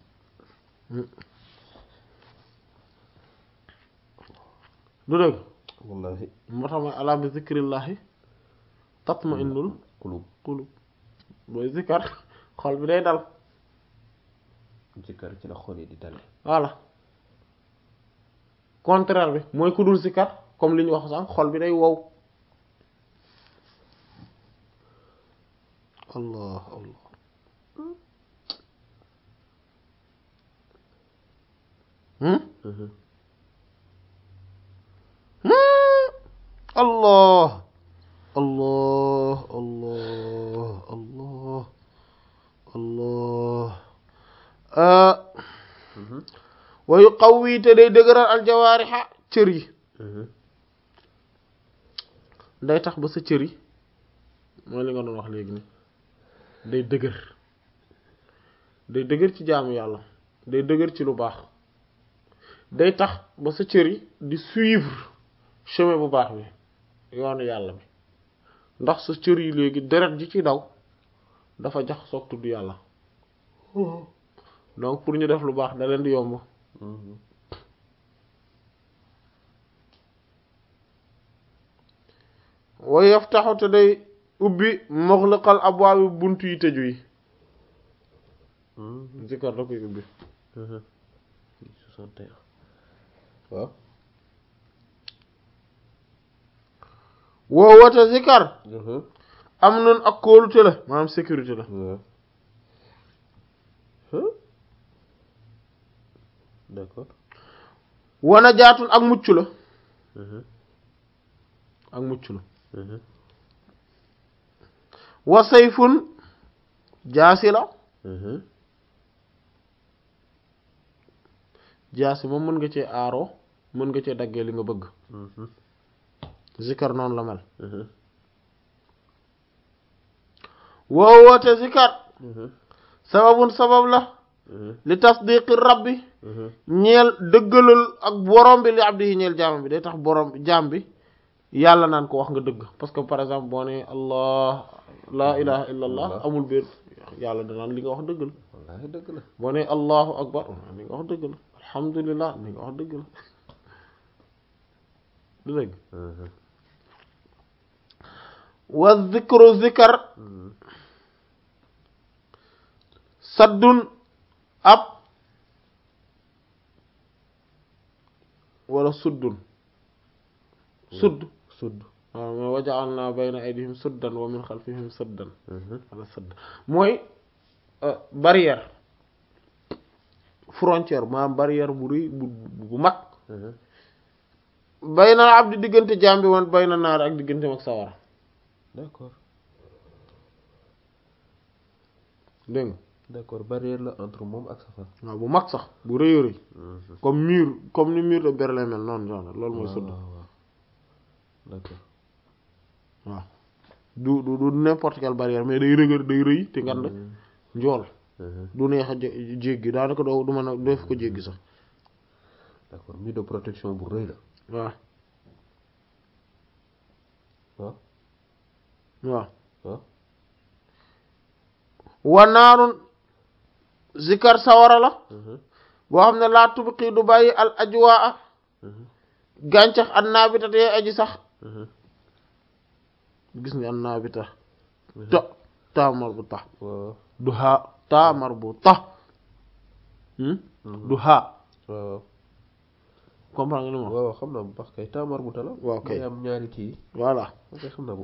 Speaker 1: du dëgg
Speaker 2: wallahi
Speaker 1: moo tax mooy alaa bi zikrillahi tatma innul
Speaker 2: kulub
Speaker 1: qulub booy zikkar xol bi day dal
Speaker 2: zikkar ci la xol yi di dale
Speaker 1: voilà contraire bi mooy ku dul zikkar comme li ñu wax sànq xol bi day wow allah allah hmm allah allah allah allah allah wa yuqawwi te day dëgëral aljawaarixa cër yi day tax ba sa cër yi mooy li nga doon wax léegi ni day dëgër day dëgër ci jaamu yàlla day dëgër ci lu baax day tax ba sa cër yi di suivre chemin bu baax bi yoonu yàlla bi ndax sa cër yi léegi deret ji ci daw dafa jax soog tudd yàlla donc pour ñu def lu baax da leen di yomb wa yaftaxu te day ubbi muxliqal abwaabi bunt yi tëju yi zikar da koy ubbi
Speaker 2: soixante et un waaw
Speaker 1: woo woote zikar am noonu ak kóolute la maanaam sécurité la
Speaker 2: waaw d'accord
Speaker 1: wana jaatun ak mucc la ak mucc la wa sayfun jaasi la jaasi moom mën nga cee aaroo mën nga cee daggee li nga bëgg zikar noonu la mel woo woote zikar sababun sabab la li tasdiqi rabbi ñeel dëggalal ak borom bi li abdi yi ñeel jaam bi day tax borom jaam bi yàlla naan ko wax nga dëgg parce que par exemple boo ne allah laa ilaha illa allah amul biir yàlla danaan li nga wax dëgg la
Speaker 2: wallaahi dëgg la
Speaker 1: boo ne allahu akbar li nga wax dëgg la alhamdulillah li nga wax dëgg la du dëgg wa zikru zikar saddun ab wala suddun sudd
Speaker 2: sudd
Speaker 1: waaw mooy waja'alna bayna aydihim suddan wa min xalfihim saddan wala sadd mooy barrière frontière maanaam barrière bu rëy bu bu mag bayna abdi diggante jaam bi woon bayna naar ak diggante mag sawara
Speaker 2: d'accord
Speaker 1: dégg nga
Speaker 2: d'accord barrière la entre moom ak safara
Speaker 1: waaw bu mag sax bu rëy a rëy comme mur comme ni mur de Berlin mel noonu genre loolu mooy sudd
Speaker 2: waaw waaw d'accord
Speaker 1: waaw du du du n'importe quelle barrière mais day rëgër day rëy te ngand njool du neex a jéggi daanaka doo du mën a def ko jéggi sax
Speaker 2: d'accord mur de protection bu rëy la
Speaker 1: waaw
Speaker 2: waaw
Speaker 1: waaw
Speaker 2: waaw
Speaker 1: wanaarun zikar sawara la boo xam ne laa tubqi du bàyyi al ajwaa gàncax an naabita te aji sax gis nga an naabita ta taamar bu tax
Speaker 2: waaw
Speaker 1: du haa taamar bu tax du haa
Speaker 2: waaw
Speaker 1: comprendre nga li ma wax
Speaker 2: waaw xam naa bu baax kay taamar bu tala
Speaker 1: waaw kay
Speaker 2: mooy am ñaari kii
Speaker 1: voilà
Speaker 2: ok xam naa bu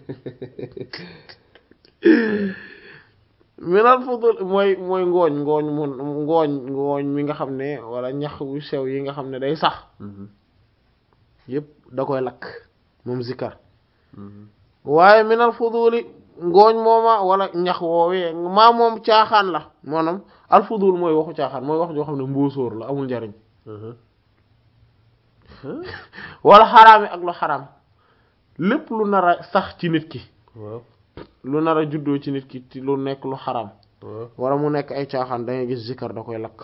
Speaker 1: minal fudul mooy mooy ngooñ ngooñ mu ngooñ ngooñ mi nga xam ne wala ñax wu sew yi nga xam ne day sax yépp da koy lakk moom zikar waaye minal fuduli ngooñ mooma wala ñax woowee maa moom caaxaan la maanaam al fudul mooy waxu caaxaan mooy wax joo xam ne mbóosóor la amul njariñ wala xaraam yi ak lu xaraam lépp lu nar a sax ci nit ki
Speaker 2: waaw
Speaker 1: lu nar a juddoo ci nit ki ci lu nekk lu xaraam
Speaker 2: waaw
Speaker 1: wala mu nekk ay caaxaan da ngay gis zikar da koy lakk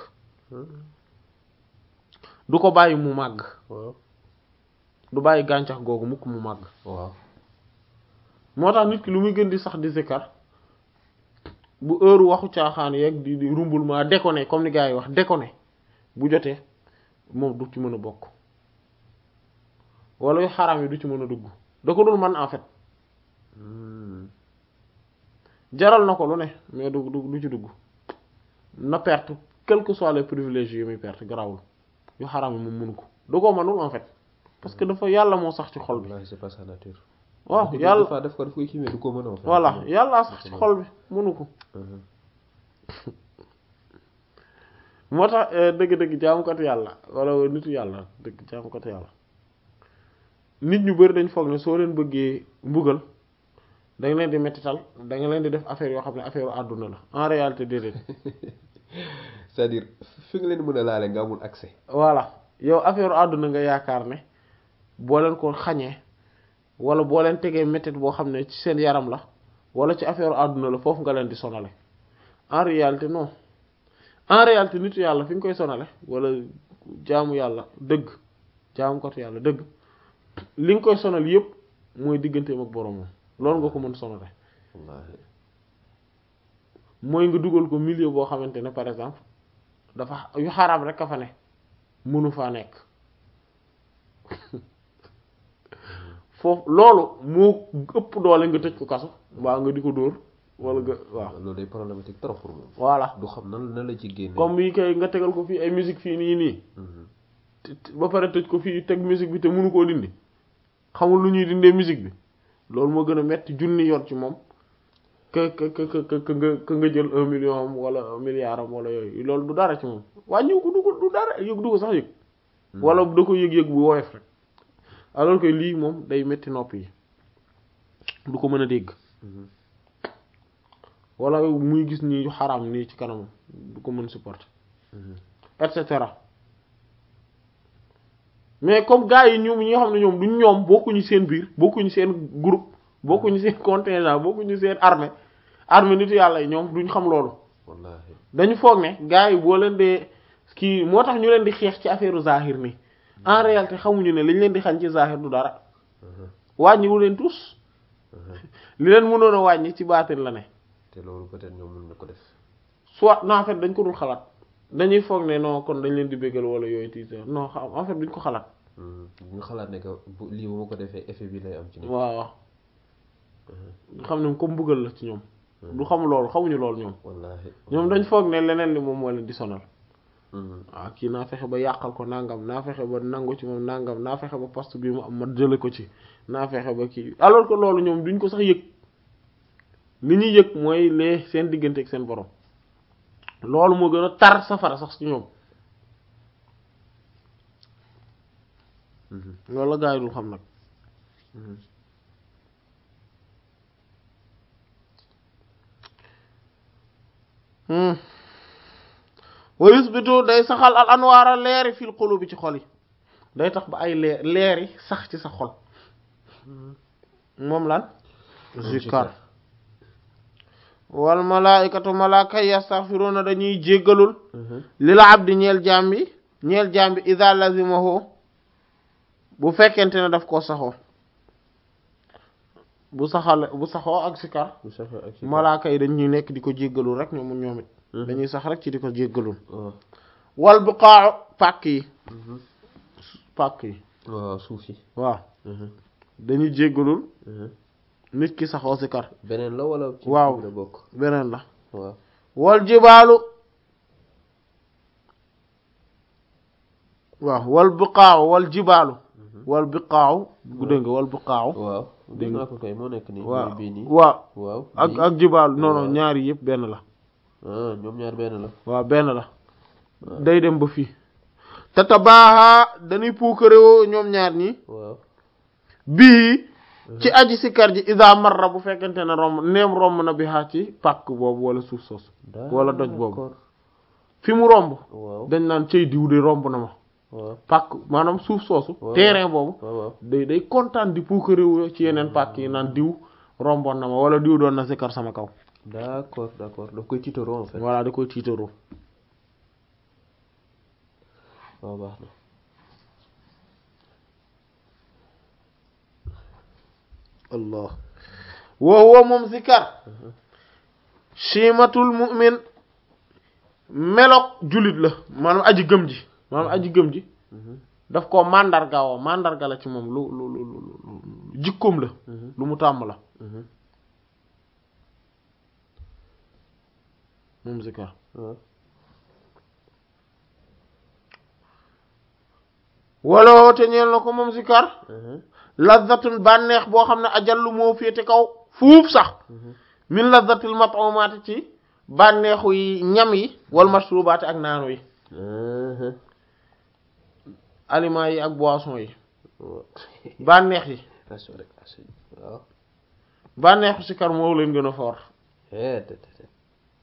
Speaker 1: du ko bàyyi mu màgg
Speaker 2: waaw
Speaker 1: du bàyyi gàncax googu mukk mu màgg
Speaker 2: waaw
Speaker 1: moo tax nit ki lu muy gën di sax di zikar bu heure waxu caaxaan yeeg di di rumbulement déconné comme ni gars yi wax déconné bu jotee moom du ci mën a bokk wala yu xaraam yi du ci mën a dugg da ko dul man en fait jaral na ko lu ne mais du du du ci dugg na perte quel que soit les privilèges yi muy perte garawul yu xaraam yi moom mënu ko da koo mënul en fait parce que dafa yàlla moo sax ci xol bi
Speaker 2: wallaahi c'est pas sa nature
Speaker 1: waaw
Speaker 2: Des
Speaker 1: yàlla
Speaker 2: fois def ko daf koy kiimee du ko mën a wax
Speaker 1: voilà yàlla sax ci xol bi mënu ko moo tax dëgg-dëgg jaamukatu yàlla wala nitu yàlla dëgg jaamukatu yàlla nit ñu bari dañ foog ne soo leen bëggee mbugal da nga leen di mettital da nga leen di def affaire yoo xam ne affaire àdduna la en réalité déedéet
Speaker 2: c'est-à-dire fi nga leen mën a laale nga amul accès
Speaker 1: voilà yow affaire àdduna nga yaakaar ne boo leen ko xañee wala boo leen tegee mettit boo xam ne ci seen yaram la wala ci affaire àdduna la foofu nga leen di sonale en réalité non en réalité nitu yàlla fi nga koy sonale wala jaamu yàlla dëgg jaamu kotu yàlla dëgg li nga koy sonal yépp mooy digganteem ak boromam loolu nga ko mën sonale
Speaker 2: wallaahi
Speaker 1: mooy nga dugal ko milieu boo xamante ne par exemple dafa yu xaraam rek a fa ne mënu faa nekk foofu loolu moo ëpp doole nga tëj ko kaso mbaa nga di ko dóor wala nga waaw
Speaker 2: loolu day problématique trop pour moom
Speaker 1: voilà
Speaker 2: du xam nan nan la ci génne
Speaker 1: comme bii kay nga tegal ko fii ay musique fii nii nii te- te- ba pare tëj ko fii teg musique bi te mënu koo dindi xamul lu ñuy dindee musique bi loolu moo gën a metti junni yoon ci moom que que que que que nga que nga jël un million am wala un milliard am wala yooyu loolu du dara ci moom wàññiw ko du ko du dara yëg du ko sax yëg wala da ko yëg-yëg bu woyof rek alors que lii moom day metti nopp yi du ko mën a dégg wala muy gis nii yu xaraam nii ci kanamam du ko mën supporter et cetera mais comme gars yi ñoom ñi nga xam ne ñoom duñ ñoom bokkuñu seen biir bokkuñu seen groupe bokkuñu seen contingent bokkuñu seen armée armée nitu yàlla yi ñoom duñ xam loolu
Speaker 2: wallaahi
Speaker 1: dañu foog ne gars yi boo leen dee kii moo tax ñu leen di xeex ci affaire zahir nii en réalité xamuñu ne liñ leen di xañ ci zahir du dara wàññiwu leen tous li leen mënoon a wàññi ci baatin la ne
Speaker 2: te loolu peut-être ñoom mën na ko def
Speaker 1: soit non en fait dañ ko dul xalaat dañuy foog ne non kon dañ leen di béggal wala yooyu tiise non xam en fait duñ ko xalaat
Speaker 2: ñu xalaat ne que bu lii bu ma ko defee effet bi lay am ci nit
Speaker 1: waaw waaw xam ne comme bëggal la ci ñoom du xam loolu xamuñu loolu ñoom
Speaker 2: wallaahi
Speaker 1: ñoom dañ foog ne leneen li moom moo leen di sonal waaw kii naa fexe ba yàqal ko nangam naa fexe ba nangu ci moom nangam naa fexe ba poste bi mu am ma jële ko ci naa fexe ba kii alors que loolu ñoom duñ ko sax yëg li ñuy yëg mooy lee seen diggante ak seen borom loolu moo gën a tar safara sax ci ñoom loolu la gaa yi dul xam nag wa yusbitu day saxal al anwaara leeri fil qulubi ci xol yi day tax ba ay leer leeri sax ci sa xol moom lan zikar wal malaikatu malaaka yastaghfiruna dañuy jéggalul lil abdi ñeel jaam bi ñeel jaam bi idha lazimahu bu fekkente ne daf koo saxoo bu saxal bu saxoo ak sikar
Speaker 2: bu saxee ak si
Speaker 1: malaaka yi dañuy nekk di ko jéggalul rek ñoom ñoom it dañuy sax rek ci di ko jéggalul
Speaker 2: waaw
Speaker 1: wal buqaa'u pàkk yi pàkk yi
Speaker 2: waaw suuf yi
Speaker 1: waaw dañuy jéggalul nit ki saxoo sikar
Speaker 2: beneen la wala ci
Speaker 1: Waaw.
Speaker 2: bi la bokk
Speaker 1: beneen la
Speaker 2: waaw
Speaker 1: wal jibaalu waaw wal buqaa'u wal jibaalu wal buqaa'u bu dégg nga wal buqaa'u
Speaker 2: waaw
Speaker 1: Dégg
Speaker 2: dégg
Speaker 1: nga.
Speaker 2: naa ko kay moo nekk nii
Speaker 1: waaw
Speaker 2: mooy bii nii
Speaker 1: waaw
Speaker 2: waaw
Speaker 1: ak
Speaker 2: bii.
Speaker 1: ak jibaalu non non
Speaker 2: Waaw.
Speaker 1: ñaari yëpp benn la
Speaker 2: ah ñoom ñaar benn la
Speaker 1: waaw benn la day dem ba fii te tabaaxa dañuy puukarewoo ñoom ñaar ñi
Speaker 2: waaw
Speaker 1: bii ci aji sikar ji isa marra bu fekkente ne romb neem romb na bi xaa ci pàkk boobu wala suuf soosu wala doj boobu
Speaker 2: D'accord.
Speaker 1: fi mu romb
Speaker 2: waaw
Speaker 1: dañ naan cey diw de romb na ma
Speaker 2: waaw
Speaker 1: pàkk maanaam suuf soosu
Speaker 2: Waaw.
Speaker 1: terrain boobu
Speaker 2: waaw waaw
Speaker 1: day day kontaan di puukarewu ci yeneen pàkk yi naan diw romboon na ma wala diw doon na sikar sama kaw
Speaker 2: d'accord d'accord daf koy tiitaroo en fait
Speaker 1: voilà da koy tiitaroo
Speaker 2: waaw baax na
Speaker 1: allah wa huwa moom zikar chimatul mu'min melok jullit la maanaam aji gëm ji maanaam aji gëm ji daf ko mandarga woo mandarga la ci moom lu lu lu lu lu jikkoom la lu mu tàmm la moom zikar
Speaker 2: waaw
Speaker 1: wala te ñeel na ko moom zikar lazatun bànneex boo xam ne ajallu moo féete kaw fuuf sax min lazatil mat'umaati ci bànneexu yi ñam yi wal mashrubaati ak naanu yi aliments yi ak boisson yi bànneex yi
Speaker 2: aso rek aso waaw
Speaker 1: bànneexu sikar moo leen gën a fort
Speaker 2: eh te te te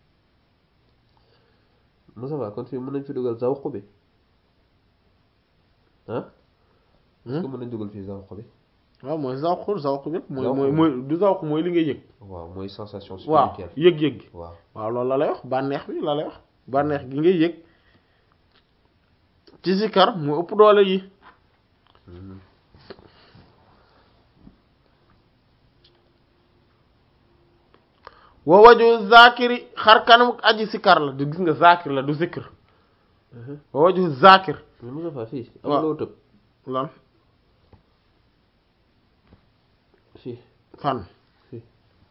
Speaker 2: Moussa Ba kon fii mën nañ fi dugal zawq bi ah est-ce que mën nañ dugal fii zawq bi
Speaker 1: waaw mooy zawq zawq bi mooy
Speaker 2: Zawq
Speaker 1: mooy
Speaker 2: bi.
Speaker 1: mooy du zawq mooy li ngay yëg
Speaker 2: waaw mooy sensation
Speaker 1: waaw
Speaker 2: spirituelle
Speaker 1: yëg-yëg gi
Speaker 2: waaw
Speaker 1: waaw loolu la lay wax bànneex bi la lay wax bànneex gi ngay yëg ci sikar mu ëpp doole yi wa waju zakiri xar kanam aji sikar la du gis nga zakir la du zikr wa waju zakir
Speaker 2: mais Moustapha fii
Speaker 1: waaw.
Speaker 2: am loo tëb
Speaker 1: lan
Speaker 2: fii
Speaker 1: fan
Speaker 2: fii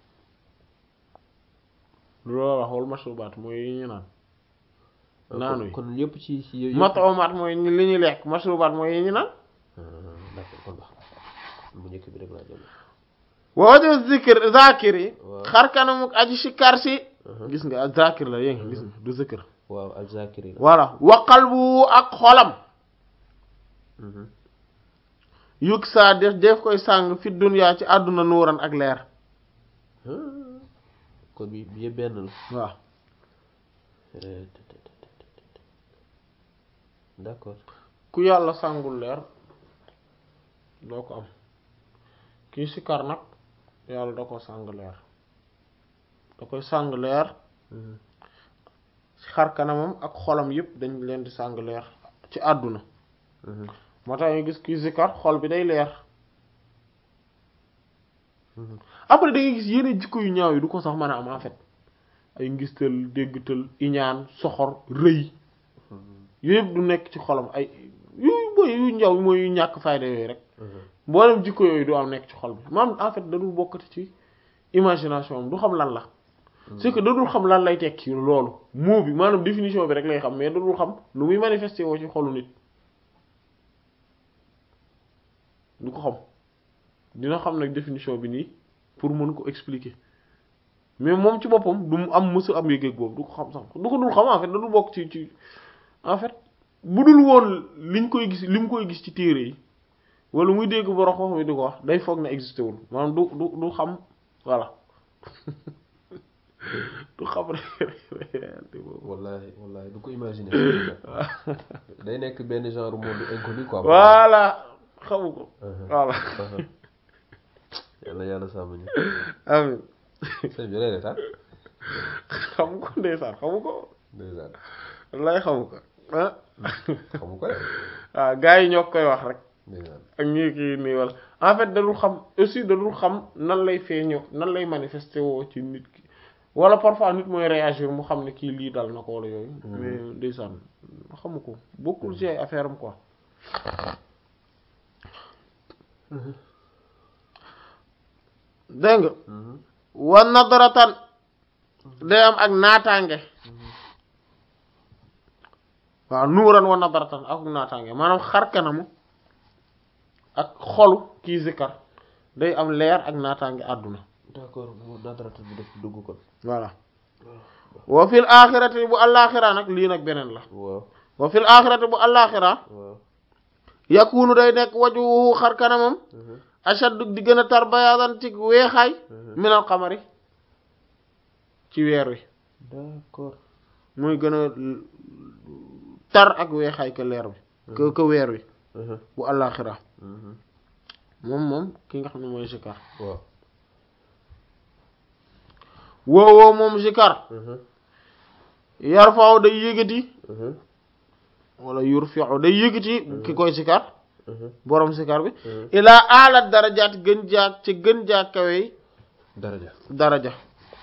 Speaker 1: lu la wax wal mashrubaat mooy yi ñu naan naanu yi
Speaker 2: kon yëpp ci ci yëpp
Speaker 1: matoomaat mooy li ñuy lekk mashrubaat mooy yi ñu naan
Speaker 2: Ah, d'accord kon baax bu njëkk bi rek laa jëm
Speaker 1: wa waju zikr zakir yi
Speaker 2: Waaw.
Speaker 1: xar kanam aji sikar si
Speaker 2: Mhm.
Speaker 1: gis nga zakir la yéngi gis nga du zikr
Speaker 2: waaw ak zakiri la
Speaker 1: voilà wa qalbu ak xolam
Speaker 2: Mhm.
Speaker 1: yug saa def def koy sàng fi dunya ci àdduna nuuran ak leer
Speaker 2: Ah, kon bi bi yëpp benn la
Speaker 1: waaw
Speaker 2: Eh, te- te- te- te- te- te. d'accord
Speaker 1: ku yàlla sàngul leer doo ko am kii sikar nag yàlla da ko sàng leer da koy sàng leer
Speaker 2: Mhm.
Speaker 1: xar kanamam ak xolam yépp dañ leen di sàng leer ci àdduna
Speaker 2: Mhm.
Speaker 1: moo tax ñu gis kii sikar xol bi day leer
Speaker 2: Mhm.
Speaker 1: après da ngay gis yeneen jikko yu ñaaw yi du ko sax mën a am en fait ay ngistal déggtal iñaan soxor rëy yooyu yëpp du nekk ci xolam ay yu boy yu njaw mooy yu ñàkk fayda yooyu rek
Speaker 2: Mhm.
Speaker 1: mboolem jikko yooyu du am nekk ci xol bi maanaam en fait dadul bokkati ci imagination am du xam lan la c'est que dadul xam lan lay tekki loolu mot bi maanaam définition bi rek lay xam mais dadul xam lu muy manifesté woo ci xolu nit du ko xam dina xam nag définition bi nii pour mën ko expliquer mais moom ci boppam du mu am mësu am yëg-yëg boobu du ko xam sax du ko dul xam en fait dadul bokk ci ci en fait bu dul woon liñ koy gis li mu koy gis ci téere yi wala muy dégg borom xam mi di ko wax day foog ne existé wul maanaam du du du xam voilà du xam réalité boobu
Speaker 2: wallahi wallahi du ko imaginer day nekk benn genre monde inconnu quoi
Speaker 1: voilà xamu ko
Speaker 2: Mhm.
Speaker 1: voilà
Speaker 2: Mhm. yàlla yàlla sàmm ñu
Speaker 1: amin
Speaker 2: sëñ bi lay retaan
Speaker 1: xamu ko ndeysaan xamu ko
Speaker 2: ndeysaan
Speaker 1: lay xamu ko ah
Speaker 2: xamu ko de
Speaker 1: waaw gars yi ñoo koy wax rek
Speaker 2: ndeysaan
Speaker 1: ak ñii kii nii wala en fait dadul xam aussi dadul xam nan lay feeñoo nan lay manifesté woo ci nit ki wala parfois nit mooy réagir mu xam ne kii lii dal na ko wala yooyu mais ndeysaan xamu ko bokkul ci ay affaire am quoi dégg nga
Speaker 2: Mhm.
Speaker 1: wa nadratan day am ak naataange waaw nuuran wa nadratan ak naataange maanaam xar kanamu ak xolu kii zikar day am leer ak naataange àdduna
Speaker 2: d'accord mu nadarata bi def dugg kon
Speaker 1: voilà wa fil axirati bu allaaxira nag lii nag beneen la
Speaker 2: waaw
Speaker 1: wa fil axirati bu allaaxira
Speaker 2: waaw
Speaker 1: yakunu day nekk wajuhu xar kanamam
Speaker 2: Mhm.
Speaker 1: ashaddu di gën a tar bayaadan ci weexaay minal xamari ci weer wi
Speaker 2: d'accord
Speaker 1: muy gën a tar ak weexaay ka leer bi ka ka weer wi
Speaker 2: Mhm.
Speaker 1: bu àllaaxira
Speaker 2: Mhm.
Speaker 1: moom moom ki nga xam ne mooy zikar
Speaker 2: waaw
Speaker 1: woowoo moom zikar
Speaker 2: Mhm.
Speaker 1: yarfaaw day yëgati
Speaker 2: Mhm.
Speaker 1: wala yurfi'u day yëgati ki koy zikar
Speaker 2: Mhm.
Speaker 1: borom zikar bi
Speaker 2: Mhm.
Speaker 1: ilaa alat darajaat gën jaak ci gën jaak kawey
Speaker 2: daraja
Speaker 1: daraja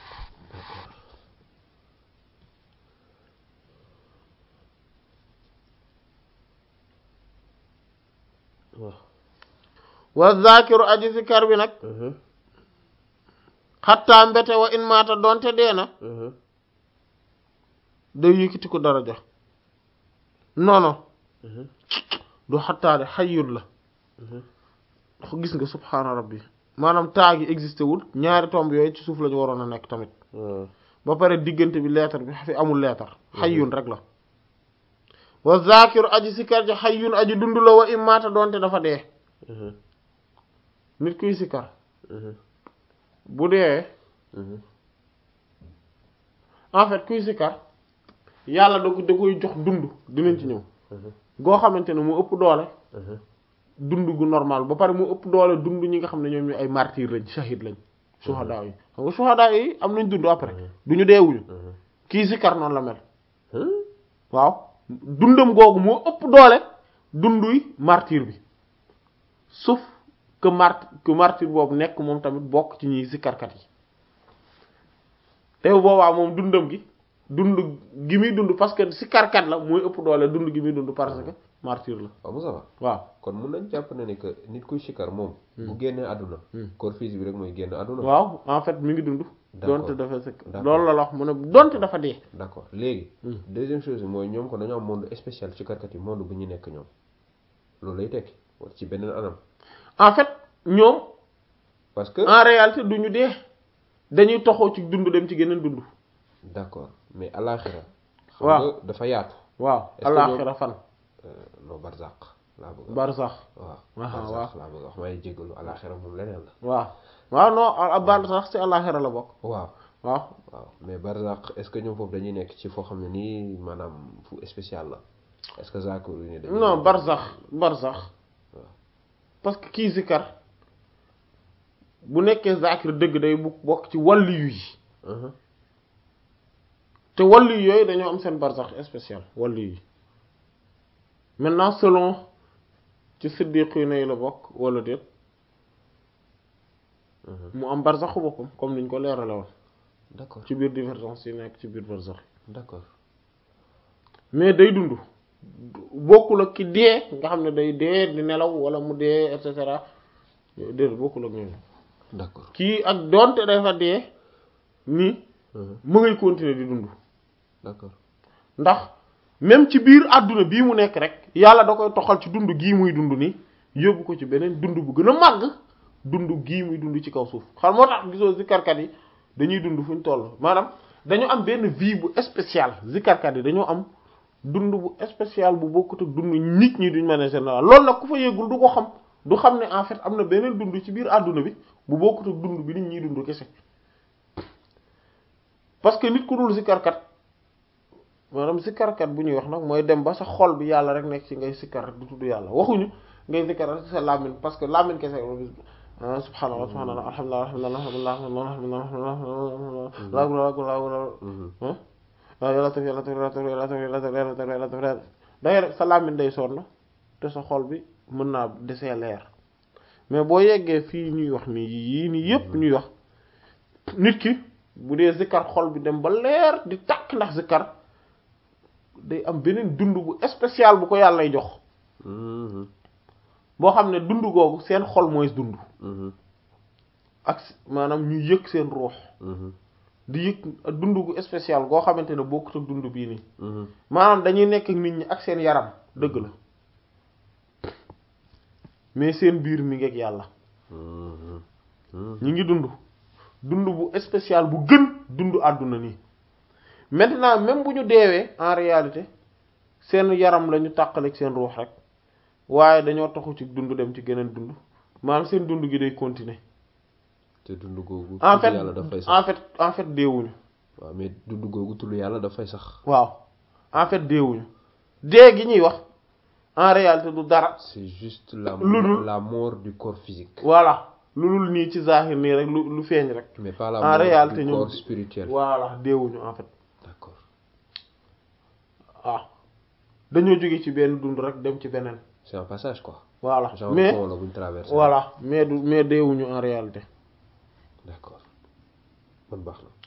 Speaker 2: waaw
Speaker 1: wa zakiru aji zikar bi nag
Speaker 2: Mhm.
Speaker 1: xattaa mbete wa in maata donte dee na
Speaker 2: Mhm.
Speaker 1: day yëkkati ko daraja non non
Speaker 2: Mhm.
Speaker 1: du xattaa de xayyul la
Speaker 2: Mhm.
Speaker 1: gis nga subhaana rabbi maanaam taa gi existé wul ñaari tomb yooyu ci suuf la ñu waroon a nekk tamit
Speaker 2: waaw
Speaker 1: ba pare diggante bi leetar bi fi amul leetar xayyun rek la wa zakiru aji sikar ji xayyun aji dund la wa imaata doonte dafa dee
Speaker 2: Mhm.
Speaker 1: nit kuy sikar
Speaker 2: Mhm.
Speaker 1: bu dee
Speaker 2: Mhm.
Speaker 1: en fait kuy sikar yàlla da ko da koy jox dund dinañ ci ñëw
Speaker 2: Mhm.
Speaker 1: goo xamante ne mu ëpp doole
Speaker 2: Mhm.
Speaker 1: dund gu normal ba pare mu ëpp doole dund ñi nga xam ne ñoom ñu ay martyr lañ shahid lañ suhadaa yi xam nga suhadaa yi am nañ dund après du ñu deewuñu
Speaker 2: Mhm.
Speaker 1: kii sikar noonu la mel
Speaker 2: Huh?
Speaker 1: waaw dundam googu moo ëpp doole dunduy martyr bi sauf que mart que martyr boobu nekk moom tamit bokk ci ñuy zikkarkat yi te boobaa moom dundam gi dund gi muy dund parce que zikkarkat la mooy ëpp doole dund gi muy dund parce que martyr la
Speaker 2: waaw Moussa Ba
Speaker 1: waaw
Speaker 2: kon mun nañ jàpp ne ni que nit kuy sikkar moom bu génnee àdduna corps physique bi rek mooy génn àdduna
Speaker 1: waaw en fait mi ngi dund
Speaker 2: D'accord.
Speaker 1: donte dafa sëkk
Speaker 2: D'accord.
Speaker 1: loolu la la wax mu ne donte dafa dee
Speaker 2: d'accord léegi
Speaker 1: Hmm.
Speaker 2: deuxième chose bi mooy ñoom ko dañoo am monde spécial sikkarkat yi monde bu ñu nekk ñoom loolu lay tekki wala ci beneen anam
Speaker 1: en fait ñoom
Speaker 2: parce que
Speaker 1: en réalité du ñu dee dañuy toxoo ci dund dem ci geneen dund
Speaker 2: d'accord mais alaxira xam
Speaker 1: Waaw.
Speaker 2: nga dafa yaatu
Speaker 1: waaw
Speaker 2: Est-ce que ñoom-
Speaker 1: alaxira fan
Speaker 2: Euh, non barzaq laa bëgg a wax
Speaker 1: barsax
Speaker 2: waaw
Speaker 1: Aha,
Speaker 2: barzaq laa bëgg a wax may jéggalu alaxira moom leneen la
Speaker 1: waaw waaw non a barsax ci alaxira la bokk
Speaker 2: waaw
Speaker 1: waaw
Speaker 2: waaw mais barzaq est-ce que ñoom foofu dañuy nekk ci foo xam ne nii maanaam fu spécial la est-ce que zakir yu ne dañuy
Speaker 1: non barsax barsax
Speaker 2: waaw.
Speaker 1: parce que kii zikar bu nekkee zakir dëgg day bu bokk ci wàllu yi
Speaker 2: Mhm.
Speaker 1: te wàllu yooyu dañoo am seen barsax spécial wàllu yi maintenant selon ci siddiqi yi la bokk wala déet
Speaker 2: Mhm.
Speaker 1: mu am barsaxu boppam comme niñ ko leerale woon
Speaker 2: d'accord
Speaker 1: ci biir divergence yi nekk ci biir barsax
Speaker 2: d'accord
Speaker 1: mais day dund bokkul ak ki dee nga xam ne day dee di nelaw wala mu dee et cetera déedéet bokkul ak ñooñu
Speaker 2: d'accord
Speaker 1: kii ak doonte dafa dee nii
Speaker 2: Mhm.
Speaker 1: mu ngay continuer di dund
Speaker 2: d'accord
Speaker 1: ndax même ci biir àdduna bii mu nekk rek yàlla da koy toxal ci dund gii muy dund nii yóbbu ko ci beneen dund bu gën a màgg dund gii muy dund ci kaw suuf xam moo tax gisoo zikarkat yi dañuy dund fu ñu toll maanaam dañoo am benn vie bu spéciale zikarkat yi dañoo am dund bu spécial bu bokkut ak dund nit ñi duñ mën général loolu nag ku fa yéegul du ko xam du xam ne en fait am na beneen dund ci biir àdduna bi bu bokkut ak dund bi nit ñi dund kese parce que nit ku dul zikarkat maanaam sikkarkat bu ñuy wax nag mooy dem ba sa xol bi yàlla rek nekk ci ngay sikkar rek du tudd yàlla waxuñu ngay sikkar rek sa làmmiñ parce que làmmiñ kese ah subhanallah subhanallah alhamdulillah alhamdulillah alhamdulillah alhamdulillah
Speaker 2: Mhm.
Speaker 1: waaw yàlla taf yàlla taf yàlla taf yàlla taf yàlla taf yàlla taf yàlla taf yàlla dangay rek sa làmmiñ day sonn te sa xol bi mën naa desee leer mais boo yeggee fii ñuy wax nii yii nii yépp ñuy wax nit ki bu dee zikkar xol bi dem ba leer di takk ndax zikkar day am beneen dund bu spécial bu ko yàllay jox
Speaker 2: Mhm.
Speaker 1: boo xam ne dund googu seen xol mooy dund
Speaker 2: Mhm.
Speaker 1: ak maanaam ñu yëg seen ruux
Speaker 2: Mhm.
Speaker 1: di yëg dund gu spécial goo xamante ne bokkut ak dund bii nii
Speaker 2: Mhm.
Speaker 1: maanaam dañuy nekk ak nit ñi ak seen yaram dëgg la mais seen biir mi ngi ak yàlla
Speaker 2: Mhm. Mhm.
Speaker 1: ñi ngi dund dund bu spécial bu gën dund àdduna nii maintenant même bu ñu deewee en réalité seen yaram la ñu tàqaleeg seen ruux rek waaye dañoo taxu ci dund dem ci geneen dund maanaam seen dund gi day continuer
Speaker 2: te dund googu
Speaker 1: en
Speaker 2: tudd
Speaker 1: fait
Speaker 2: yàlla dafay
Speaker 1: en
Speaker 2: sax
Speaker 1: fait en fait deewuñu
Speaker 2: waaw mais dund googu tudd yàlla dafay sax
Speaker 1: waaw en fait deewuñu dee gi ñuy wax en réalité du dara
Speaker 2: c'est juste la
Speaker 1: Lu dul-
Speaker 2: la mort du corps physique
Speaker 1: voilà lu dul nii ci zahir nii rek lu lu feeñ rek
Speaker 2: mais pas la
Speaker 1: En
Speaker 2: mort
Speaker 1: réalité,
Speaker 2: du
Speaker 1: ñoom-
Speaker 2: corps spirituel
Speaker 1: voilà deewuñu en fait
Speaker 2: d'accord
Speaker 1: waaw dañoo jóge ci benn dund rek dem ci beneen
Speaker 2: c'est un passage quoi
Speaker 1: voilà
Speaker 2: genre
Speaker 1: mais
Speaker 2: pont la buñ traversé
Speaker 1: voilà mais du mais deewuñu en réalité
Speaker 2: d'accord man baax na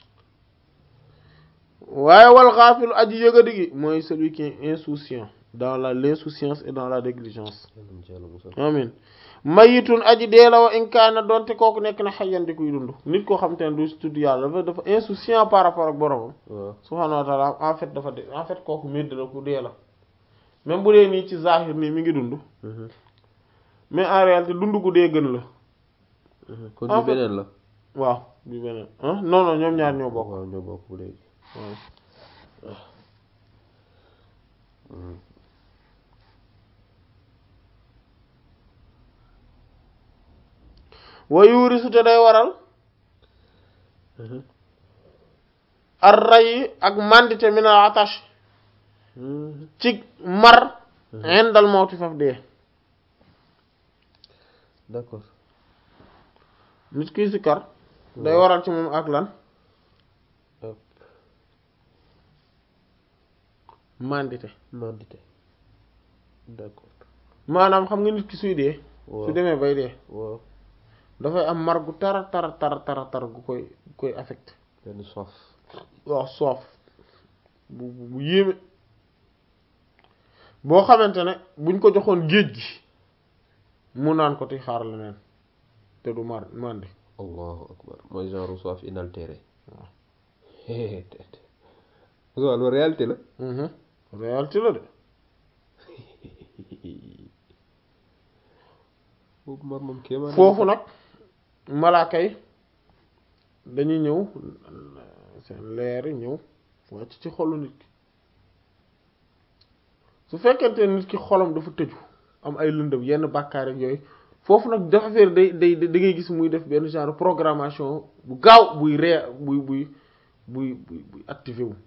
Speaker 1: waaye wal xaafilu aji yëgadi gi mooy celui qui est insouciant dans la l'insouciance et dans la négligence
Speaker 2: yàlla na ci yàlla musal
Speaker 1: amin mayitun aji dee la wa inkaana doonte kooku nekk na xayyan di kuy dund nit koo xam te ne du si tudd yàlla dafa dafa insouciant par rapport ak boromam
Speaker 2: waaw
Speaker 1: subhaanahu wa taala en fait dafa de en fait kooku médd la ku dee la même bu dee nii ci zahir nii mi ngi dund
Speaker 2: Mhm.
Speaker 1: mais en réalité dund gu dee gën la
Speaker 2: Mhm. kon
Speaker 1: En
Speaker 2: bi
Speaker 1: fait-
Speaker 2: beneen la
Speaker 1: waaw bi beneen ah non non ñoom ñaar ñoo bokk
Speaker 2: waaw ñoo bokk bu léegi
Speaker 1: waaw
Speaker 2: Mhm.
Speaker 1: wa yuurisu te day waral
Speaker 2: Mhm.
Speaker 1: ar ray ak mandite min al atash
Speaker 2: Mhm.
Speaker 1: ci mar indal mawti faf dee
Speaker 2: d'accord
Speaker 1: nit kiy sikkar day waral ci moom ak lan
Speaker 2: Hop.
Speaker 1: mandité
Speaker 2: mandité d'accord
Speaker 1: maanaam xam nga nit ki suy dee
Speaker 2: waaw
Speaker 1: su demee bay dee
Speaker 2: waaw
Speaker 1: dafay am mar gu tara tara tara tara tara gu koy gu koy affecté
Speaker 2: benn soif
Speaker 1: waaw soof bu bu bu yéeme boo xamante ne buñ ko joxoon géej gi mu naan ko ti xaar leneen te du mar mandi
Speaker 2: allahu akbar mooy genre soif inaltéré
Speaker 1: waaw
Speaker 2: waaw loolu réalité la
Speaker 1: mhm réalité la de
Speaker 2: boobu mar moom kéemaan
Speaker 1: foofu nag malaaka yi dañuy ñëw seen leer yi ñëw wàcc ci xolu nit ki su fekkente ne nit ki xolam dafa tëju am ay lëndëm yenn bàkkaar ak yooyu foofu nag dafa affaire day day da ngay gis muy def benn genre programmation bu gaaw buy ree buy buy buy buy buy activé wu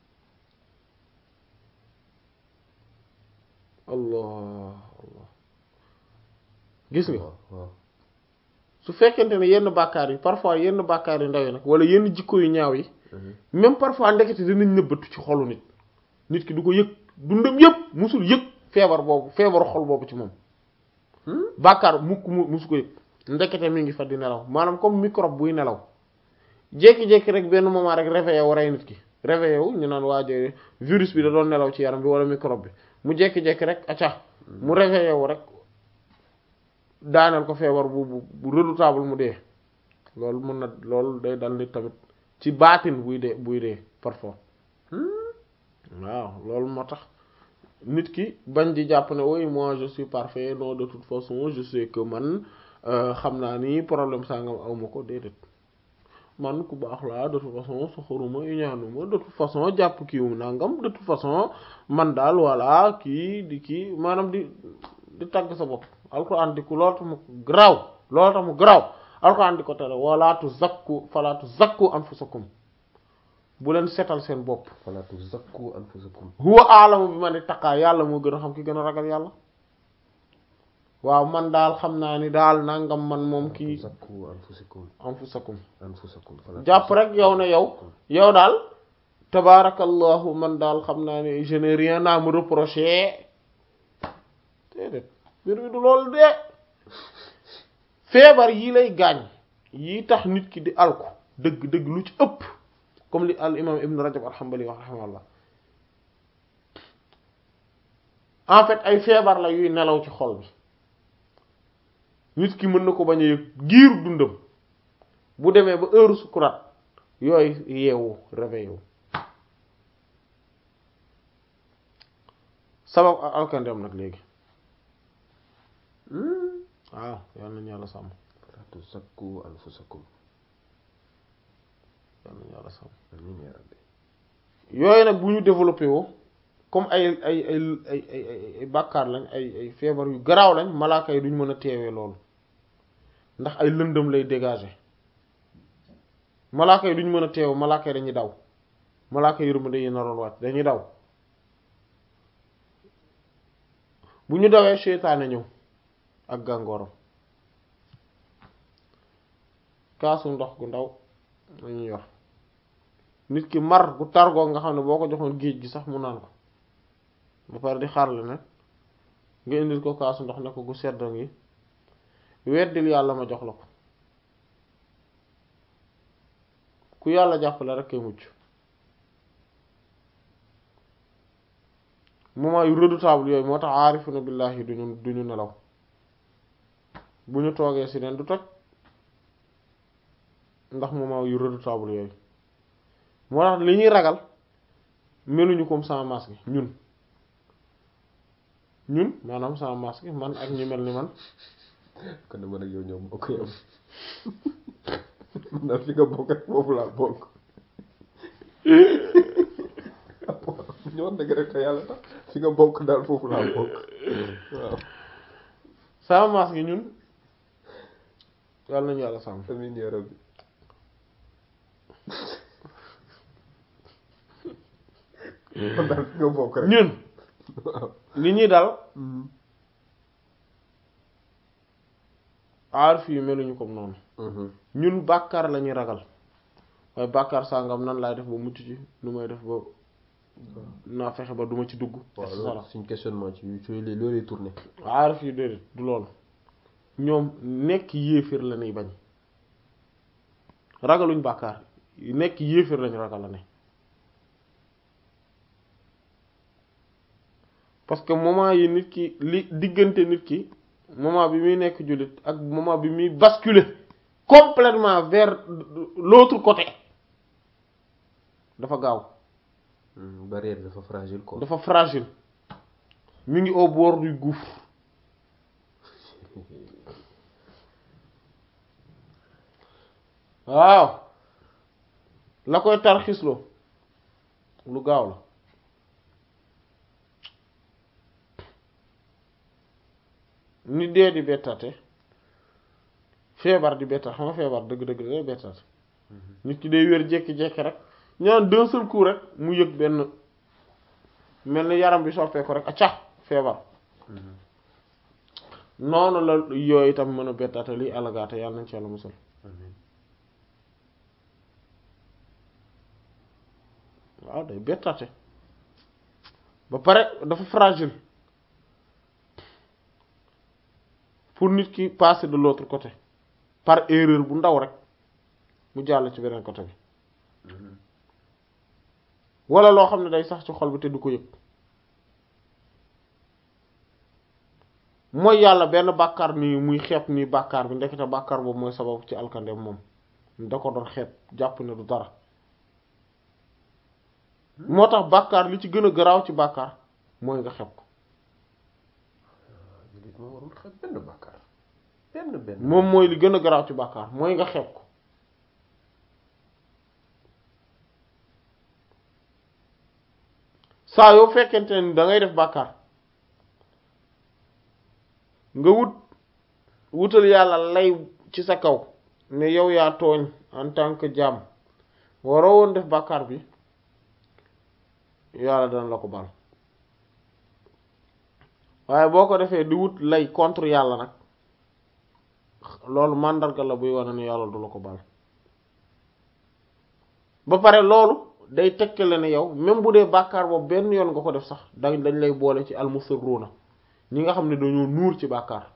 Speaker 1: allah allah gis nga
Speaker 2: waaw waaw
Speaker 1: su fekkente ne yenn bàkkaar yi parfois yenn bàkkaar yu ndaw yi nag wala yenn jikko yu ñaaw yi même parfois ndekete dinañ nëbbatu ci xolu nit nit ki du ko yëg dundam yëpp musul yëg feebar boobu feebaru xol boobu ci moom bàkkaar mukk mu musu ko yëg ndekete mi ngi fa di nelaw maanaam comme microbe buy nelaw jékki-jékki rek benn moment rek réveillé wu rey nit ki réveillé wu ñu naan waajo virus bi da doon nelaw ci yaram bi wala microbe bi mu jékki-jékki rek acca mu réveillé wu rek daaneel ko feebar bu bu bu redoutable mu dee loolu mën na loolu day dal nit tamit ci baatin buy dee buy dee parfois waaw loolu moo tax nit ki bañ di jàpp ne oui moi je suis parfait non de toute façon je sais que man xam naa ni problème sangam awma ko déedéet man ku baax laa de toute façon soxoruma iñaanuma de toute façon jàpp kiiwum nangam de toute façon man daal voilà kii di kii maanaam di di tagg sa bopp alxuraan di ko loolu tax mu garaaw loolu tax mu garaaw alxuraan di ko tere wala tuzakku fala tuzakku anfusakum bu leen setal seen bopp
Speaker 2: fala tuzakku anfusakum
Speaker 1: huwa a'lamu bi man ittaqa yàlla moo gën a xam ki gën a ragal yàlla waaw man daal xam naa ni daal nangam man moom kii
Speaker 2: tuzakku anfusakum
Speaker 1: anfusakum
Speaker 2: anfusakum fala
Speaker 1: jàpp rek yow ne yow yow daal tabaarakallahu man daal xam naa ni je n'ai rien à me reprocher déedéet mbir mi du loolu de feebar yi lay gaañ yi tax nit ki di alku dëgg dëgg lu ci ëpp comme li al imam ibn rajab al-hanbali wax rahimahullah en fait ay feebar la yuy nelaw ci xol bi nit ki mën na ko bañ a yëg giiru dundam bu demee ba heure sukuraat yooyu yeewu réveillé wu sabab ak alkandem nag léegi waaw yal nañu yàlla sàmm
Speaker 2: fala tuzakku anfusakum
Speaker 1: yal nañu yàlla sàmm
Speaker 2: amiin yaa rabbi
Speaker 1: yooyu nag bu ñu développé woo comme ay ay ay ay ay ay bàkkaar lañ ay ay feebar yu garaaw lañ malaaka yi duñ mën a teewee loolu ndax ay lëndëm lay dégager malaaka yi duñ mën a teew malaaka yi dañuy daw malaaka yi yërmande yi naroon wàcc dañuy daw bu ñu dawee seytaane ñëw ak gàngooram kaasu ndox gu ndaw lañuy yor nit ki mar gu targoo nga xam ne boo ko joxoon géej gi sax mu naan ko ba pare di xaarle nag nga indil ko kaasu ndox ne ko gu seddo ngi weddil yàlla ma jox la ko ku yàlla jàppale rek kay mucc moment yu redoutable yooyu moo tax aarifuna billahi duñu duñu nelaw bu ñu toogee si neen du toj ndax moment yu redoutable yooyu moo tax li ñuy ragal meluñu comme sans masque ñun ñun maanaam sans masque man ak ñu mel ni man
Speaker 2: kon ne man ak yow ñoo bokk yam man daal fi nga bokk rek foofu laa bokk ñoo dëgg rek te yàlla tax fi nga bokk daal foofu laa bokk waaw
Speaker 1: sans masque ñun yàlla nañu yàlla sàmm
Speaker 2: amiin yaa rabbi man daal fi nga bokk rek
Speaker 1: ñun
Speaker 2: waaw
Speaker 1: li ñuy dal aarif yi meluñu comme noonu ñun bàkkaar la ñuy ragal waaye bàkkaar sàngam nan laay def ba mucc ci nu may def ba naa fexe ba duma ci dugg et
Speaker 2: waaw
Speaker 1: cetera
Speaker 2: loolu suñ questionnement ci ci loolu lay tourné
Speaker 1: aarif yi déedéet du loolu ñoom nekk yéeféer la ñuy bañ ragaluñ bàkkaar nekk yéeféer lañ ragal la ne parce que moment yi nit ki li diggante nit ki moment bi muy nekk jullit ak moment bi muy basculer complètement vers l'autre côté dafa gaaw
Speaker 2: Hmm, barrière dafa fragile quoi
Speaker 1: dafa fragile mi ngi au bord du gouffre waaw la koy tarxisloo lu gaaw la ni dee di bettate feebar di bettate xam nga feebar dëgg-dëgg day bettate nit ki day wér jékki-jékki rek ñaan d'un seul coup rek mu yëg benn mel ni yaram bi soppeeku rek acca feebar noonu la yooyu itam mën a bettate liy alagaate yàlla nañ ci yàlla musal
Speaker 2: amiin
Speaker 1: waaw day bettate ba pare dafa fragile pour nit ki passer de l'autre côté par erreur bu ndaw rek mu jàll ci beneen côté bi wala loo xam ne day sax ci xol bi te du ko yëg mooy yàlla benn bàkkaar nii muy xeeb nii bàkkaar bi ndekete bàkkaar boobu mooy sabab ci alkandeem moom da ko doon xeeb jàpp ne du dara moo tax bàkkaar li ci gën a garaaw ci bàkkaar mooy nga xeeb ko
Speaker 2: jullit moo warul xeeb benn bàkkaar benn benn
Speaker 1: moom mooy li gën a garaaw ci bàkkaar mooy nga xeeb ko saa yoo fekkente ne da ngay def bàkkaar nga wut wutal yàlla lay ci sa kaw ne yow yaa tooñ en tant que jaam waroo woon def bàkkaar bi yàlla dana la ko baal waaye boo ko defee di wut lay contre yàlla nag loolu màndarga la buy wane ne yàlla du la ko baal ba pare loolu day tekkale ne yow même bu dee bàkkaar boobu benn yoon nga ko def sax dañ dañ lay boole ci almusirruuna ñi nga xam ne dañoo nuur ci bàkkaar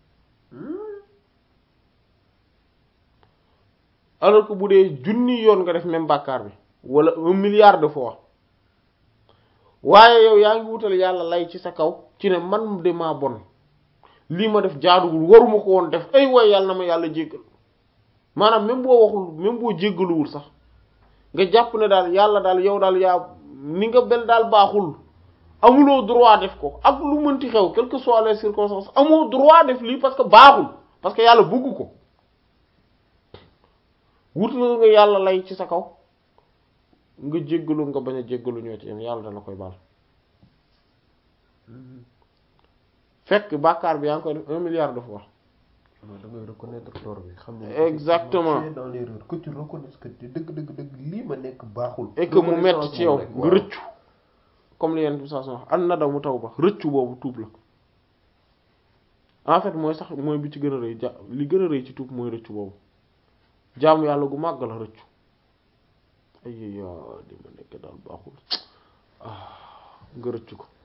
Speaker 1: alors que bu dee junni yoon nga def même bàkkaar bi wala un milliard de fois waaye yow yaa ngi wutal yàlla lay ci sa kaw ci ne man de maa bon lii ma def jaaduwul waruma ko woon def ay way yàlla na ma yàlla jéggal maanaam même boo waxul même boo jéggaluwul sax nga jàpp ne daal yàlla daal yow daal yaa ni nga bel daal baaxul amuloo droit def ko ak lu mënti xew quelles que soient les circonstances amoo droit def lii parce que baaxul parce que yàlla bëgg ko wutal nga yàlla lay ci sa kaw nga jéggalu nga bañ a jéggalu ñoo ci yam yàlla dana koy baal fekk bàkkaar bi yaa ngi koy def un milliard de fois
Speaker 2: non da ngay reconnaître tort bi xam ne
Speaker 1: Exactement.
Speaker 2: tu es dans l'erreur que tu reconnaisses que dëgg dëgg dëgg lii ma nekk baaxul
Speaker 1: et que mu
Speaker 2: Reconnaissance
Speaker 1: metti ci yow
Speaker 2: moom rek,
Speaker 1: nga
Speaker 2: waaw.
Speaker 1: rëccu comme li yenn bi saa wax an na daw mu taw ba rëccu boobu tuub la en fait mooy sax mooy bi ci gën a rëy ja li gën a rëy ci tuub mooy rëccu boobu jaamu yàlla gu màgg la rëccu ay ya li ma nekk daal baaxul ah nga rëccu ko